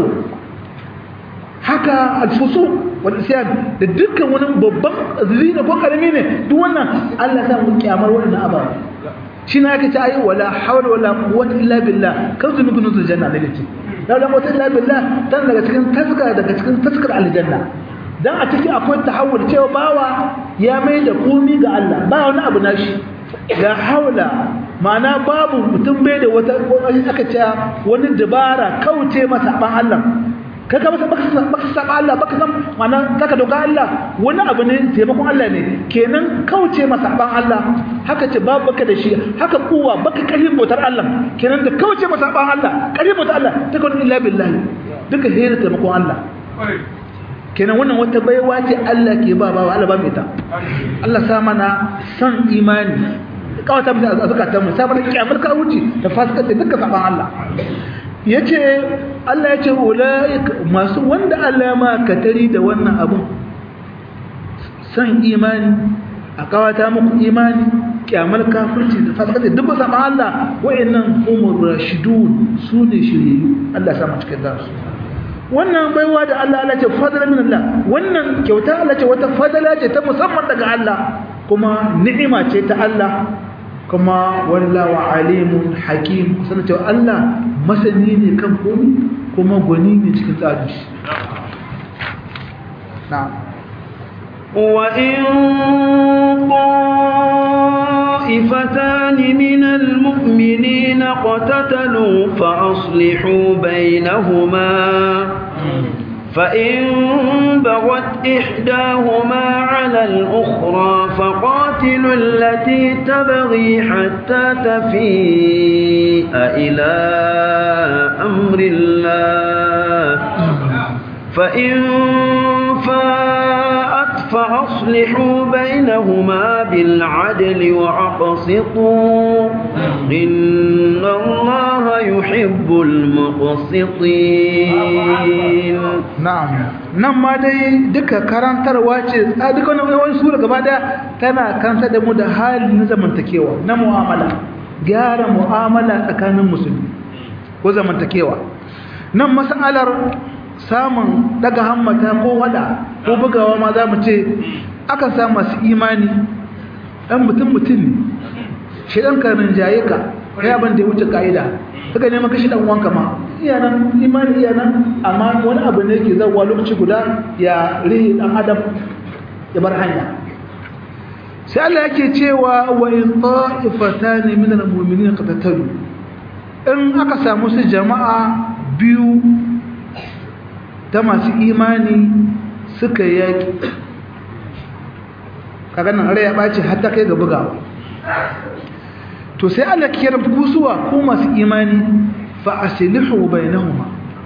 haka alfusu wal isyan da dukkan wani babban zina ko karami ne duk wannan Allah ya sa mu kyamar wannan ababa shi na yake ce ayi wala hawla wala quwwata illa billah kan zunu kun nuzul janna da yake la la quwwata illa billah dan daga cikin taska daga cikin taskar aljanna dan a ciki akwai tahawul cewa bawa ya mai da komi ga Allah ba wani abu nashi la haula ma'ana babu mutum bai da wata aka ce wani dabara kauce masa ban Allah kaga masa baka baka saba Allah baka san ma'ana zaka doka Allah wani abu ne taimakon Allah ne kenan kauce masa ban Allah haka ce babu baka da shi haka kuwa baka kalin bautar Allah kenan da kauce masa ban Allah kalin bautar Allah ta kawai illa billahi duka hira taimakon Allah kenan wannan wata baiwa ce Allah ke ba ba Allah ba mai ta Allah sa mana san imani kawata mu a zakatan mu sai mana kiyamar ka wuce da fasikata duka saban Allah yace Allah yace ulaika masu wanda Allah ma katari da wannan abun san imani a kawata muku imani kiyamar kafirci da fasikata duka saban Allah wa'annan umur rashidun sune shiriyu Allah ya sa mu cikin darsu wannan baiwa da Allah Allah ce fadala min Allah wannan kyauta Allah ce wata fadala ce ta musamman daga Allah kuma ni'ima ce ta Allah kuma wallahu alimun hakim sanin cewa Allah masani ne kan komai kuma gwani ne cikin tsari na'am wa in طائفتان من المؤمنين اقتتلوا فأصلحوا بينهما فإن بغت إحداهما على الأخرى فقاتلوا التي تبغي حتى تفيء إلى أمر الله فإن فاءت فأصلحوا بينهما بالعدل وأقسطوا إن الله يحب المقسطين na'am nan ma dai duka karantarwa ce a duka wani sura gaba da tana karantar da mu da hali na zamantakewa na mu'amala gyara mu'amala tsakanin musulmi ko zamantakewa nan masalar samun daga hammata ko wada ko bugawa ma za mu ce akan samu masu imani ɗan mutum mutum ne shi ɗan karin jaye ka ya ban da ya wuce ka'ida suka neman kashi ɗan wanka ma iyanan imani iyanan amma wani abu ne ke zauwa lokaci guda ya rihi ɗan adam ya bar hanya sai Allah yake cewa wa in ta'ifatan min al-mu'minin qatatalu in aka samu su jama'a biyu ta masu imani suka yaki kaga nan rai ya ɓaci har ta kai ga bugawa to sai Allah kiyar kusuwa ko masu imani fa aslihu bainahuma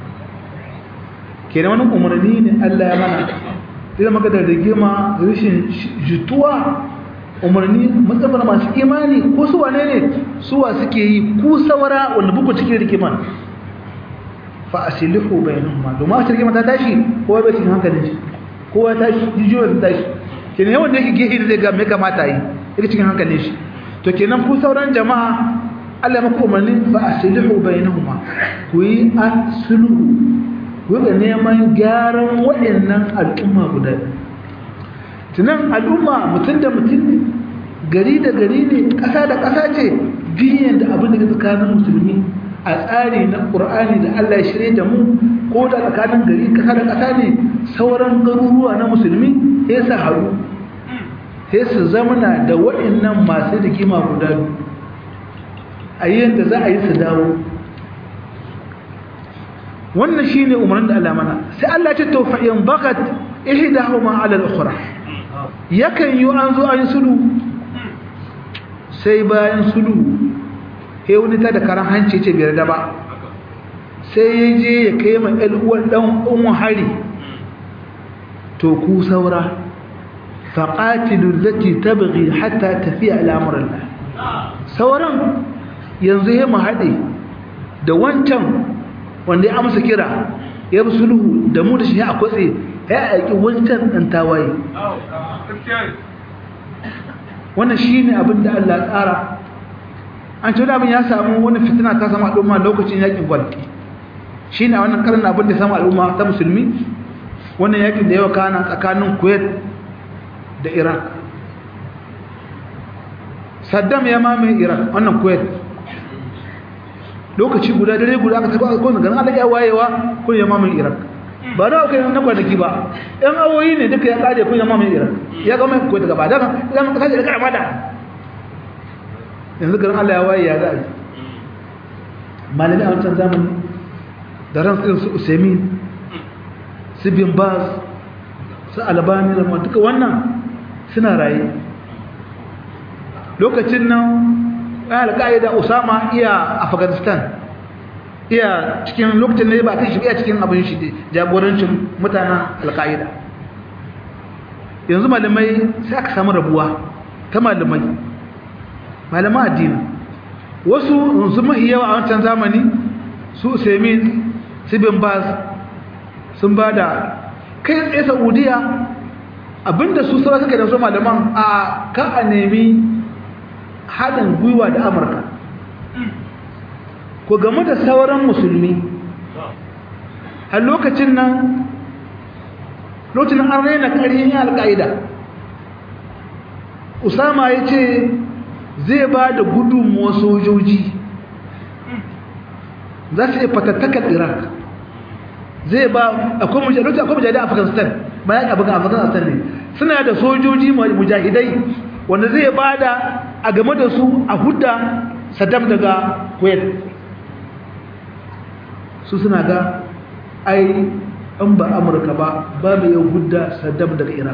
kenan wani umarni ne Allah ya mana idan maka da rigima rashin jituwa umarni matsabar masu imani ko su wane ne suwa suke yi ku saura wanda buku cikin rigima fa aslihu bainahuma domin a rigima ta tashi kowa bai cikin hankalin shi kowa tashi jijiyoyi ta tashi kenan yawan da yake gehe da zai ga me kamata yi yake cikin hankalin shi to kenan ku sauran jama'a Allah maka umarni fa aslihu bainahuma ku yi sulhu ku ga neman gyaran waɗannan al'umma guda tunan al'umma mutum da mutum ne gari da gari ne ƙasa da ƙasa ce biyan da abin da ke tsakanin musulmi a tsari na ƙur'ani da Allah ya shirye da mu ko da tsakanin gari ƙasa da ƙasa ne sauran garuruwa na musulmi sai su haru sai su zamana da waɗannan masu rigima guda biyu a yi yadda za a yi su dawo wannan shi ne umarnin da Allah mana sai Allah ce taufayin bakat ihdahuma ala al-ukhra yakan yi an zo an sulu sai bayan sulu sai wani ta da karan hanci ce biyar da ba sai ya je ya kai ma uwan dan uwan hari to ku saura faqatilu allati tabghi hatta tafiya ila amrillah sauran yanzu ya mu hade da wancan wanda ya amsa kira ya bi sulhu da mu da shi a kwatse ya aiki wancan ɗan tawaye wannan shi ne abin da Allah tsara an ce abin ya samu wani fitina ta sama al'umma lokacin yakin gwal shi ne a wannan karin abin da sama al'umma ta musulmi wannan yakin da yawa kana tsakanin kuwait da iraq saddam ya mamaye iraq wannan kuwait lokaci guda dare guda aka taba ko ganin Allah ya wayewa ko ya mamaye Iraq ba na kai na kwanaki ba yan awoyi ne duka ya kare kun yamma mai iran ya ga mai kuwait gaba da ya maka sai da karama da yanzu garin Allah ya waye ya ga malami a wancan zamani da ran su Usaimin su bin Baz su Albani da duka wannan suna raye lokacin nan al-Qaeda Usama iya Afghanistan iya cikin lokacin ne ba kai shi iya cikin abin shi jagorancin mutanen al-Qaeda yanzu malamai sai aka samu rabuwa ta malamai malaman addini wasu sun mahi yawa a wancan zamani su Usaimin su bin Baz sun bada kai tsaye Saudiya abinda su sauran suka da su malaman a ka a nemi haɗin gwiwa da amurka ko game da sauran musulmi a lokacin nan lokacin an raina ƙaryin alƙa'ida usama ya ce zai ba da gudunmuwa sojoji za su iya fatattakar iraq zai ba akwai mujahidai a afghanistan bayan abin afghanistan ne suna da sojoji mujahidai wanda zai ba da a game da su a hudda saddam daga kuwait su suna ga ai an ba amurka ba ba mai yau hudda saddam daga iraq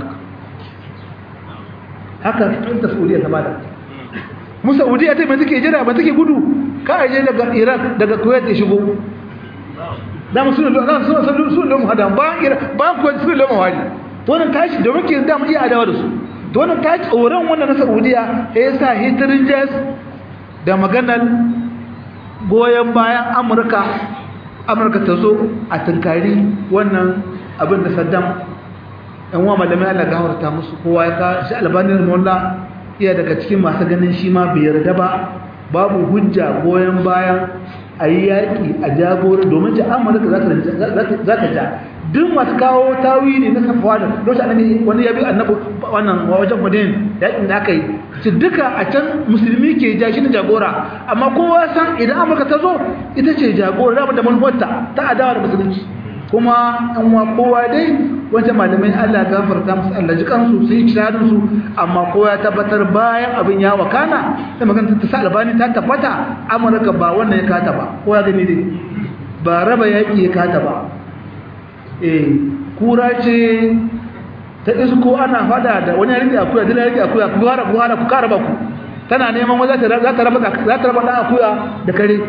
haka ta saudiya ta bada mu saudiya ta mai take jira ba take gudu ka aje daga iraq daga kuwait ya shigo da mu suna da suna suna suna lomu hada ba ira ba ku suna lomu hadi to wannan tashi da muke da mu iya adawa da su to wannan tashi tsoron wannan na Saudiya ya yasa hitirin jas da maganar goyen bayan Amurka Amurka ta zo a tunkari wannan abin da Saddam ɗan wa malamai Allah gafarta musu kowa ya ka shi albanin molla iya daga cikin masu ganin shi ma bai yarda ba babu hujja goyen bayan a yi yaƙi a jagora domin ta amurka za ta ja duk masu kawo tawili na safawa da lokacin annabi wani ya bi annabi wannan wajen madin yaƙin da aka yi su duka a can musulmi ke ja shi ne jagora amma kowa san idan amurka ta zo ita ce jagora da manufarta ta adawa da musulunci kuma an wa kowa dai wancan malamai Allah gafarta musu Allah ji kansu su yi kiradun su amma kowa ya tabbatar bayan abin ya wakana sai magana ta sa albani ta tabbata Amurka ba wannan ya kata ba kowa gani dai ba raba yaki ya kata ba eh kura ce ta isko ana fada da wani yari akuya dila yari akuya ku fara ku fara ku kara ba ku tana neman wanda za ta raba za ta raba da akuya da kare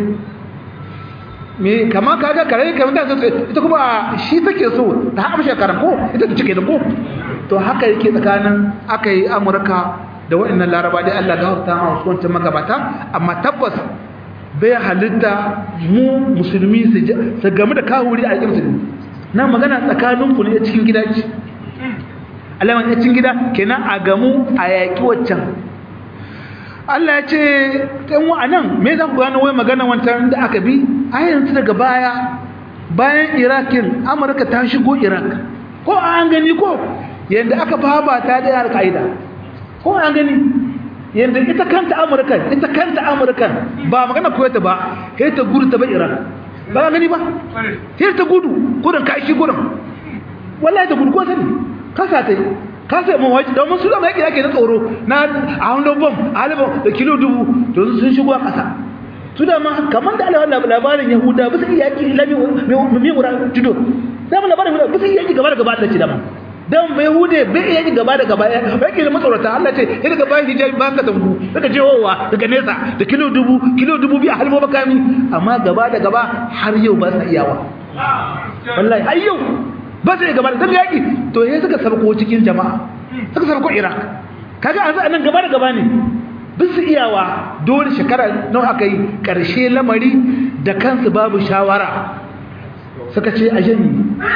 me kama kaga kare kamar da ita kuma shi take so ta haɓa shekaran ko ita ta cike da ko to haka yake tsakanin aka yi amurka da waɗannan laraba dai allah ga ta a wancan magabata amma tabbas bai halitta mu musulmi su game da kawuri a yakin musulmi na magana tsakanin ku ne a cikin gida ce alaman a cikin gida kenan a gamu a yaƙi waccan Allah ya ce ɗan wa'anan me za ku gano wai magana wancan da aka bi a yanzu daga baya bayan irakin amurka ta shigo irak ko an gani ko yadda aka faba ta da yar ka'ida ko an gani yadda ita kanta amurka ita kanta amurka ba magana kuwaita ba sai ta gudu ta ba irak ba gani ba sai ta gudu gudun ka shi gudun wallahi ta gudu ko sani kasa ta yi kasa mun waje domin su da mai yake na tsoro na a hannun bom a halibin da kilo dubu to sun shigo a ƙasa su da ma kamar da alawa labarin yahuda bisa iya yaki lami mai wura judo da mun labarin yahuda bisa iya yaki gaba da gaba da ce dama dan bai hude bai iya yaki gaba da gaba ya yake da matsorata Allah ce ya daga bayan hijabi bayan ka tambu daga jewowa daga nesa da kilo dubu kilo dubu biyu a halmo makami amma gaba da gaba har yau ba sa iyawa wallahi har yau ba sai gaba da yaki to yayin suka sarko cikin jama'a suka sarko Iraq kaga an nan gaba da gaba ne bisu iyawa dole shekara nawa aka yi karshe lamari da kansu babu shawara suka ce a jami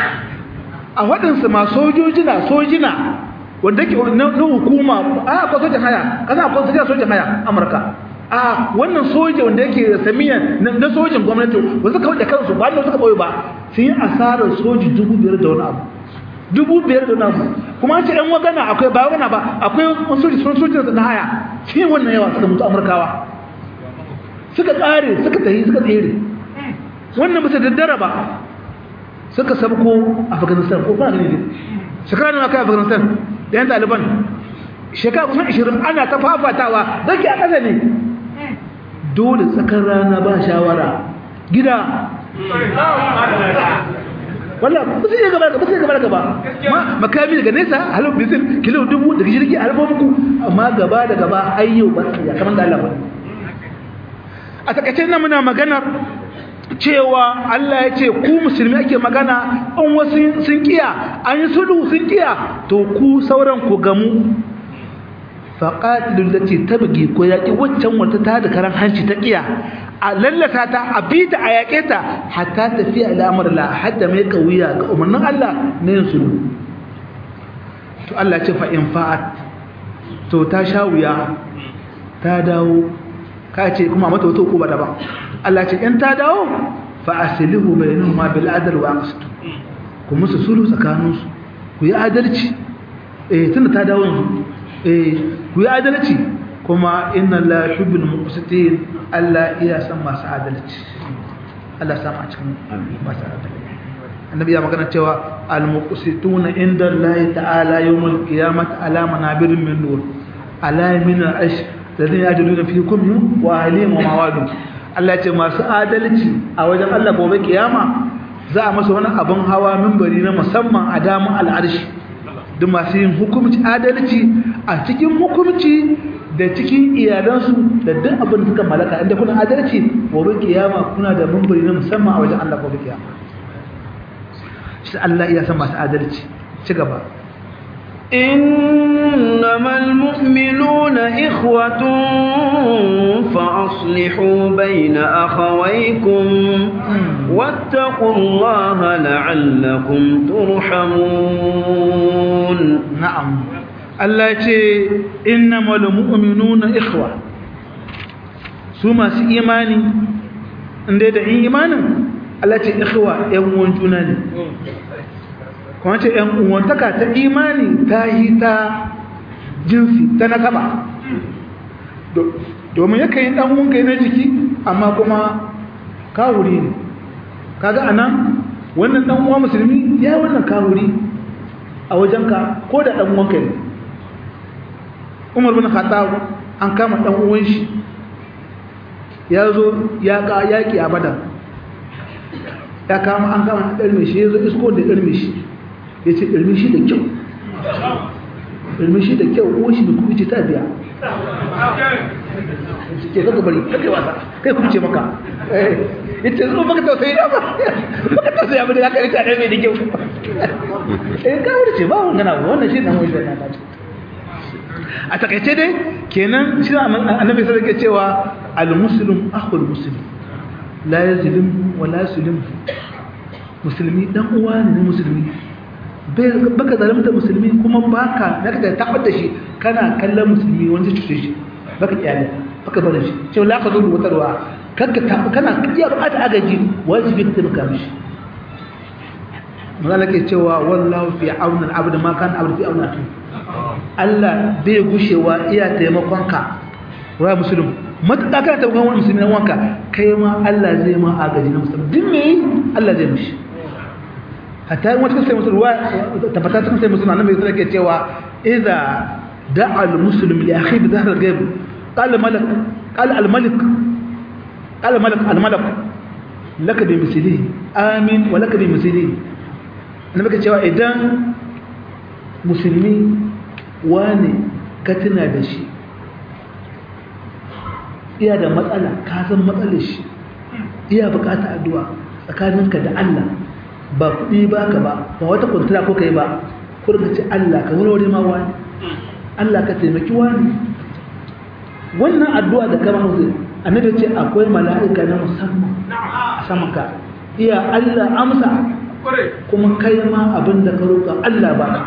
a waɗansu ma sojojina sojina wanda ke na hukuma a akwai sojin haya kasa akwai sojin sojin haya amurka a wannan soja wanda yake samiyan na sojin gwamnati wanda suka wuce kansu ba da suka ɓoye ba sun yi asarar soji dubu biyar da wani abu dubu biyar da wani abu kuma an ce ɗan wagana akwai ba wagana ba akwai soji sun soji na haya shi ne wannan yawa suka mutu amurkawa suka tsare suka tahi suka tsere wannan bisa daddara ba suka sabko afghanistan ko ba ne shekara nawa kai afghanistan da yan taliban shekara kusan 20 ana ta fafatawa zaki a ƙasa ne dole tsakar rana ba shawara gida wallah ba su iya gaba ba su iya gaba gaba makami daga nesa halin bisin kilo dubu daga jirgi a halin muku amma gaba da gaba ayyo ba su ya kamar da Allah ba a takaice na muna maganar cewa Allah ya ce ku musulmi ake magana an wasu sun kiya an yi sulhu sun kiya to ku sauran ku gamu faƙatilun da ce ta buge ko yaƙi waccan wata ta da karan hanci ta kiya a lallata ta a bi ta a yaƙe ta hatta tafiya al'amar la hadda mai ƙauya ga umarnin Allah na yin sulhu to Allah ce fa in fa'at to ta sha wuya ta dawo ka ce kuma mata wata uku ba da ba Allah ce in ta dawo fa aslihu bainahuma bil adl wa aqsit ku musu sulhu tsakaninsu ku yi adalci eh tunda ta dawo yanzu eh ku yi adalci kuma inna la yuhibbul muqsitin Allah iya san masu adalci Allah sa a cikin masu adalci annabi ya magana cewa al muqsituna inda Allah ta'ala yawmul qiyamah ala manabirin min nur ala min al ash ladin yajiduna fikum wa alim wa mawadu Allah ce masu adalci a wajen Allah gobe kiyama za a masa wani abin hawa minbari na musamman a damun al'arshi da masu yin hukumci adalci a cikin hukumci da cikin iyalansu da duk abin da suka malaka inda kuna adalci gobe kiyama kuna da minbari na musamman a wajen Allah gobe kiyama shi Allah iya san masu adalci ci gaba إنما المؤمنون إخوة فأصلحوا بين أخويكم واتقوا الله لعلكم ترحمون نعم الله يتي إنما المؤمنون إخوة سوما سي إيماني عند إيمانا الله يتي إخوة يوم جناني kuma ce ‘yan uwantaka ta imani ta yi ta jinsi ta nasaba domin ya kai ɗan wunka na jiki amma kuma kawuri ne kaga anan wannan ɗan uwa musulmi ya wannan kawuri a wajenka ko da ɗan uwanka ne umar bin khattab an kama ɗan uwan shi ya zo ya yaƙi a badar ya kama an kama ɗarme shi ya zo isko da ɗarme shi ya ce ɗarmi shi da kyau ɗarmi shi da kyau uwa shi da kuma ce ta biya ke kaka bari kaka wasa kai kuma ce maka ya ce zo baka tausayi da ba baka tausayi abin da za ka rika ɗarmi da kyau eh ka wuri ce ba wani gana wannan shi nan wani da a takaice dai kenan shi annabi sai ke cewa al-muslim akhul muslim la yazlim wa la yuslim musulmi dan uwa ne musulmi baka zalimta musulmi kuma baka naka da tabar da shi kana kallon musulmi wanda zai cuce shi baka kyale baka bar shi cewa la ka zo wata ruwa kanka kana iya bukata agaji wajibi ka taimaka mishi magana ke cewa wallahu fi auna al-abd ma kan abd fi auna Allah bai gushewa iya taimakon ka wa muslim matuƙa kana taimakon wani musulmi na wanka kai ma Allah zai ma agaji na musulmi duk me Allah zai mishi hatta yin wata kasai musulwa tabbata cikin sai musulma nan bai zai ke cewa idza da'a al-muslim li akhi bi dhahr al-ghaib qala malak qala al-malik qala malak al-malak laka bi mislihi amin wa laka bi mislihi annabi ke cewa idan musulmi wani ka tuna da shi iya da matsala ka san matsalar shi iya bukata addu'a tsakaninka da Allah ba kuɗi ba ka ba ba wata kwantara ko ka yi ba ko ka ce Allah ka warware ma wani Allah ka taimaki wani wannan addu'a da kama hausa annabi ce akwai mala'ika na musamman a saman ka iya Allah amsa kuma kai ma abin da ka roƙa Allah ba ka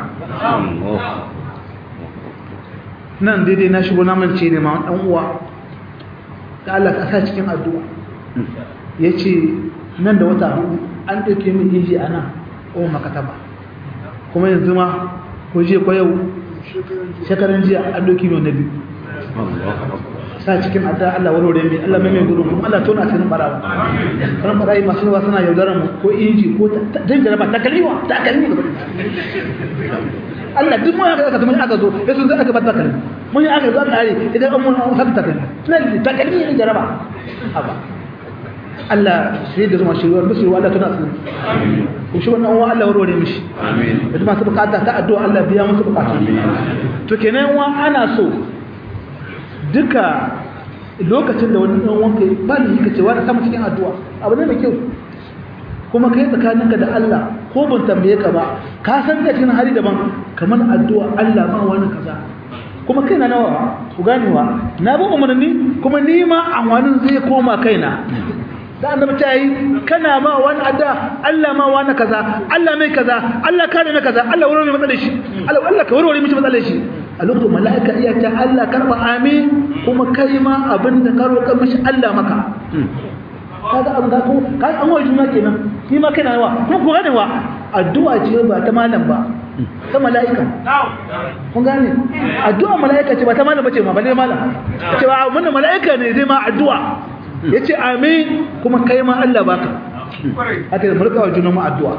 nan daidai na shigo naman ce ne ma ɗan uwa da Allah ka sa cikin addu'a ya ce nan da wata hudu an ɗauke min inji a nan o makataba kuma yanzu ma ko je ko yau shekaran jiya an ɗauki mai na biyu sa cikin adda Allah warware mai Allah mai mai gudun kuma Allah tona asirin barawa ran barayi masu yawa suna yaudarar mu ko inji ko dan jaraba ta kalmiwa ta kalmi gaba Allah duk mun aka aka mun aka zo sai sun aka bata kalmi mun yi aka zo aka are idan an mun aka ta kalmi nan ta kalmi ne jaraba haba Allah sai da zuma shirwar musu Allah tona asirin ko shi wannan uwa Allah warware mishi amin da masu bukata ta addu'a Allah biya musu bukatu to kenan wa ana so duka lokacin da wani ɗan wanka ba da yake cewa da sama cikin addu'a abu ne mai kyau kuma kai tsakaninka da Allah ko ban tambaye ka ba ka san da cikin hali daban kamar addu'a Allah ma wani kaza kuma kaina nawa ku gane wa na bi umarni kuma ni ma amfanin zai koma kaina da annabi ta yi kana ma wani adda Allah ma wani kaza Allah mai kaza Allah kare mai kaza Allah warware matsalar shi Allah Allah ka warware mishi matsalar shi a lokacin mala'ika iya ta Allah karba amin kuma kai ma abin da ka roƙa mishi Allah maka kaga an ga ko ka an wa juna kenan ni ma kana wa ko ko gane wa addu'a ce ba ta malam ba ta mala'ika kun gane addu'a mala'ika ce ba ta malam bace ma balle malam ce ba mun mala'ika ne zai ma addu'a yace amin kuma kai ma Allah baka haka da mulka wa juna ma addu'a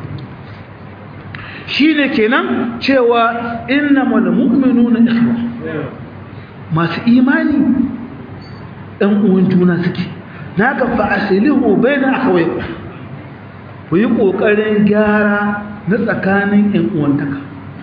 shine kenan cewa innamal mu'minuna ikhwa masu imani ɗan uwan juna suke naka fa aslihu baina akhawaykum ku yi kokarin gyara na tsakanin ƴan uwantaka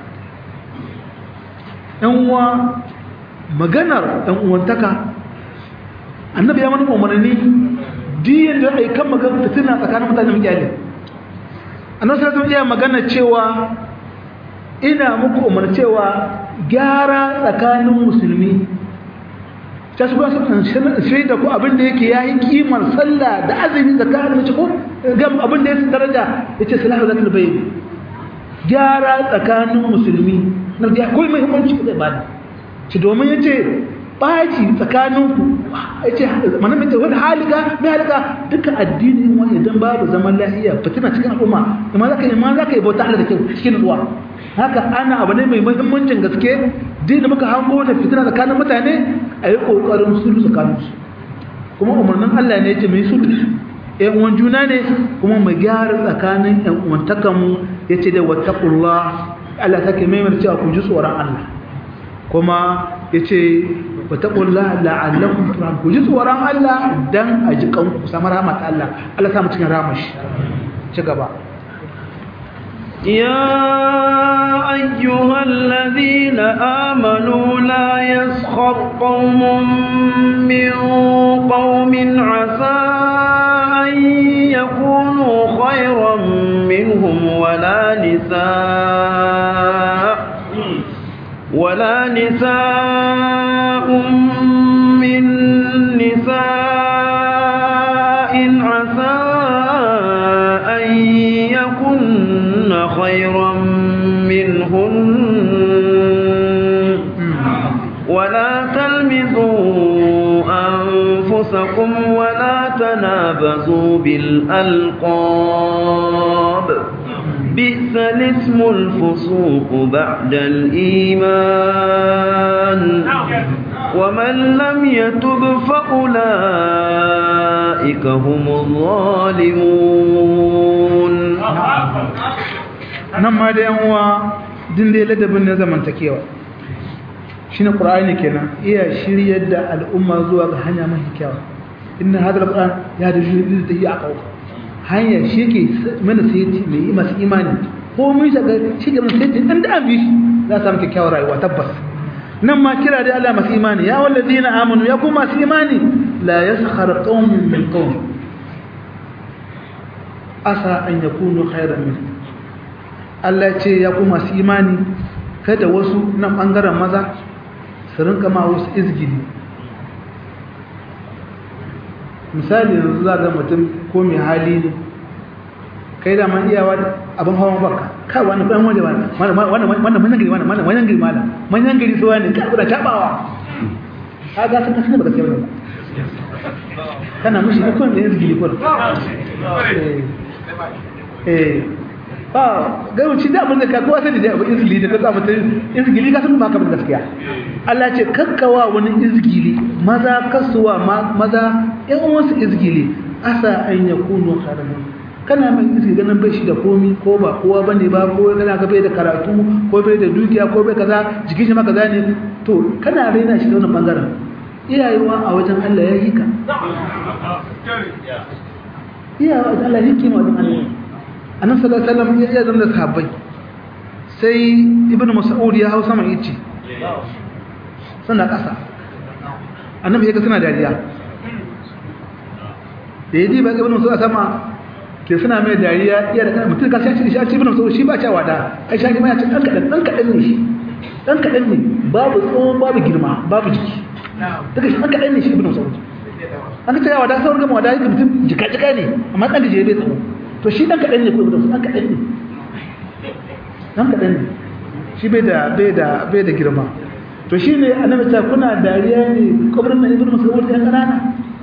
ƴan uwa maganar ƴan uwantaka annabi ya mana umarni diyan da ai kan magana fitina tsakanin mutane mutane annabi sallallahu alaihi wasallam magana cewa ina muku umar cewa gyara tsakanin musulmi ta su ba su sai da ku abin da yake yayi kimar sallah da azumi tsakanin mace ko ga abin da yake daraja yace salahu zakal bayn gyara tsakanin musulmi na da akwai muhimmanci da ibada ci domin yace baci tsakaninku yace manan mace wani halika mai halika duka addini wani idan babu zaman lafiya fitina cikin al'umma kuma zaka yi ma zaka yi bauta Allah da kyau cikin ruwa haka ana abu ne mai muhimmancin gaske din da muka hango da fitina tsakanin mutane a yi ƙoƙarin sulhu tsakaninsu kuma umarnin Allah ne ce mai sulhu ‘yan uwan juna ne kuma mu gyara tsakanin ‘yan uwantakanmu ya ce da wataƙullah Allah ta ke maimar cewa ku ji tsoron Allah kuma ya ce wataƙullah la'allakun turan ku ji tsoron Allah don a ji kanku samu rahmat Allah Allah samu cikin ramashi ci gaba يا أيها الذين آمنوا لا يسخر قوم من قوم عسى أن يكونوا خيرا منهم ولا نساء ولا نساء من نساء عسى أن يكن خيرا منهن ولا تلمزوا أنفسكم ولا تنابزوا بالألقاب بئس الاسم الفسوق بعد الإيمان ومن لم يتب فأولئك هم الظالمون nan ma da yan uwa din da ladabin na zamantakewa shine qur'ani kenan iya shiryar da al'umma zuwa ga hanya mai kyau inna hadha alquran ya da shiryar da yi aqau hanya shi ke mana sai mai masu imani ko mun shiga shi ke mana sai an da abi za samu kyakkyawar rayuwa tabbas nan ma kira da Allah masu imani ya walladina amanu ya kuma masu imani la yaskhar qaumun min qaum asa an yakunu khairan minhum Allah ce ya ku masu imani kada wasu nan ɓangaren maza su rinka ma wasu izgili misali yanzu za ga mutum ko mai hali ne kai da man iyawa abin hawan baka kai wani ɗan wanda wanda manyan gari wanda manyan gari mala manyan gari suwa ne kai kuna tabawa ka ga sun kasance baka sai ba kana mushi ko ne izgili ko eh ba gaiwanci da abin da ka kowa sani da abin izgili da ka sa mutum izgili ka san ba ka bin gaskiya Allah ce kakkawa wani izgili maza kasuwa maza yan wasu izgili asa an yakunu kharaman kana mai izgili ganin bai shi da komi ko ba kowa bane ba ko kana ga bai da karatu ko bai da dukiya ko bai kaza jikin shi ma kaza ne to kana raina shi da wannan bangaren iyayewa a wajen Allah ya yi ka iyayewa a wajen Allah ya yi kima wajen Allah annabi sallallahu alaihi wasallam ya zama da sahabbai sai ibnu mas'ud ya hau sama yace suna kasa annabi ya ga suna dariya da yaji ba ibnu mas'ud sama ke suna mai dariya iya da mutum ka sai shi shi ibnu mas'ud shi ba cewa da ai shi ma ya ce dan kadan dan kadan ne shi dan kadan ne babu tsohon babu girma babu jiki daga shi dan kadan ne shi ibnu mas'ud an ka cewa da sauran gama wada yake mutum jika jika ne amma kan da je bai tsawo to shi dan kadan ne ko ibnu dan kadan ne dan kadan ne shi bai da bai da bai da girma to shi ne annabi ta kuna dariya ne kabarin nan ibnu mas'ud ɗan kanana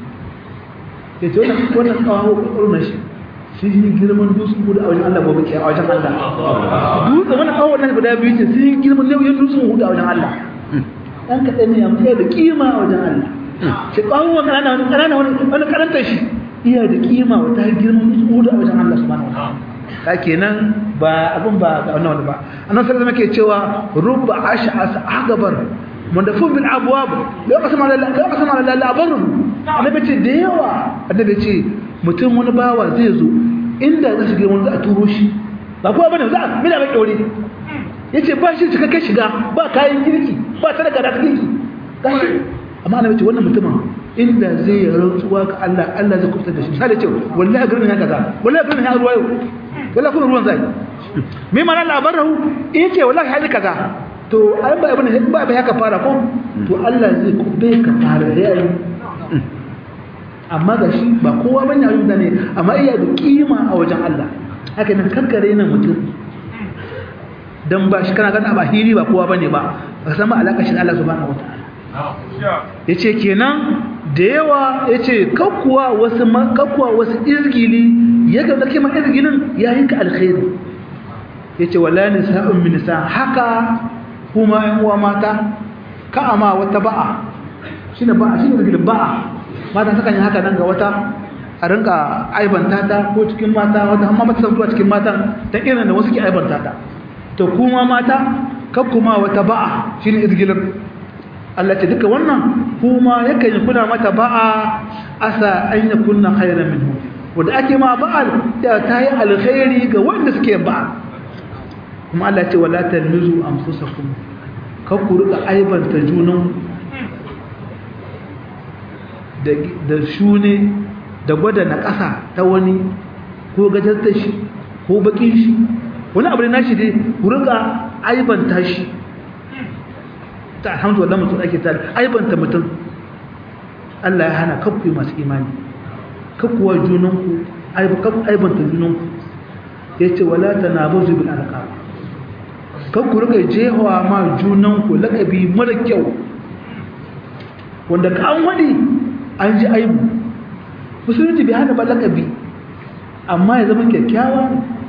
ya ce wannan wannan kawo kabarin shi shi yi girman dutsen hudu a wajen Allah gobe ke a wajen Allah dutsen wannan kawo wannan guda biyu ce sun yi girman nauyin dutsen hudu a wajen Allah dan kadan ne amma da kima a wajen Allah shi kawo wannan kanana wani kanana wani karanta shi iya da kima wata girman dutsen hudu a wajen Allah subhanahu wa ta'ala ka kenan ba abin ba ga wannan ba annabi sallallahu alaihi cewa rubba ash'as agabar mandafun bil abwab la qasama la la qasama la la barru annabi ce da yawa annabi ce mutum wani bawa zai zo inda za shi wani za a turo shi ba kowa bane za a mina ba kyaure yace ba shi cikakken shiga ba kayan girki ba ta daga da girki amma annabi ce wannan mutumin inda zai yi rantsuwa ga Allah Allah zai kubutar da shi misali ce wallahi garin ya kaza wallahi garin ya ruwa yau wala kuma ruwan zai me mana labarin in ce wallahi hali kaza to ai ba abin ba ba haka fara ko to Allah zai kube ka fara yayi amma ga shi ba kowa bane ayyuka da ne amma iya da kima a wajen Allah haka nan kankare nan mutum dan ba shi kana ganin ba hiri ba kowa bane ba ka san ba alaka shi Allah subhanahu wataala yace kenan da yawa yace kakkuwa wasu kakkuwa wasu izgili yaga da kima izgilin yayin ka alkhairi yace wala nisa'un min nisa haka kuma ɗan uwa mata ka ama wata ba'a shine ba'a shine izgilin ba'a mata sukan yi haka nan ga wata a rinka aibanta ta ko cikin mata wata amma mata san zuwa cikin matan ta irin da wasu ke aibanta ta to kuma mata kakkuma wata ba'a shine izgilin Allah ce duka wannan kuma yakan yi kuna mata ba'a asa an yi kunna khairan minhu wanda ake ma ba'a ya ta yi alkhairi ga wanda suke ba'a kuma Allah ce wala talmizu anfusakum kar ku rika aibanta junan da da shune da gwada na ƙasa ta wani ko gajarta shi ko bakin shi wani abu ne nashi dai ku rika aibanta shi ta alhamdulillah mutum ake tare aibanta mutum Allah ya hana kakku masu imani kakkuwa junanku aibanta junanku ya ce wala ta na bazu bil alƙa kakku rika jehawa ma junanku laƙabi mara kyau wanda ka an waɗi an ji aibu musulunci bai hana ba laƙabi amma ya zama kyakkyawa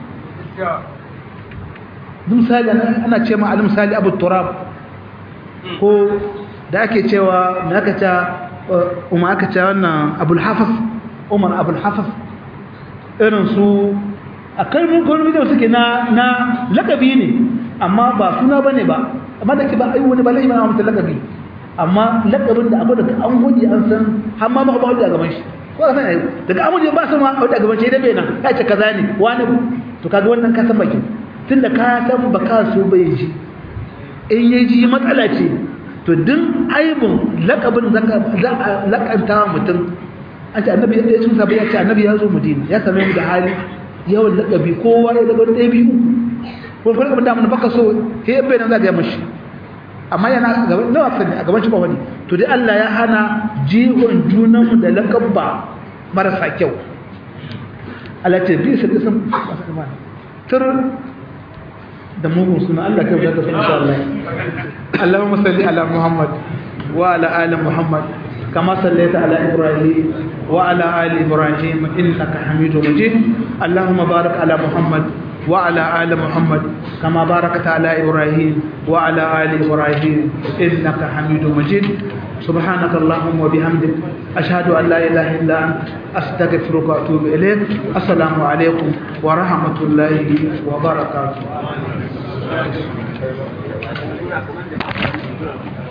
misali ana ce ma misali abu turab ko da ake cewa me aka ce umar aka ce wannan abul hafaf umar abul hafaf irin su a kalmin kalmin da suke na na lakabi ne amma ba suna bane ba amma da ke ba ayi wani ba lai ba mutum lakabi amma lakabin da abu daga an huji an san har ma ba ba huji a gaban shi ko san ayi daga an huji ba san ma huji a gaban shi da bai nan ya ce kaza ne wani to kaga wannan ka san bakin tunda ka san ba ka so bai ji in ya ji matsala ce to din aibin lakabin za a lakanta mutum an ce annabi ya cin sabai ya ce annabi ya zo madina ya same mu da hali yawan lakabi kowa ya daga ɗaya biyu ko kuma lakabin da mun baka so he bai nan za ga mashi amma yana gaban nawa sani a gaban shi ba wani to dai Allah ya hana jihon junan mu da lakabba marasa kyau Allah ce bi sai sun tur da mugun suna Allah kai da sun insha Allah Allahumma salli ala Muhammad wa ala ali Muhammad kama sallaita ala Ibrahim wa ala ali Ibrahim innaka Hamidum Majid Allahumma barik ala Muhammad وعلى آل محمد كما باركت على إبراهيم وعلى آل إبراهيم إنك حميد مجيد سبحانك اللهم وبحمدك أشهد أن لا إله إلا أنت أستغفرك وأتوب إليك السلام عليكم ورحمة الله وبركاته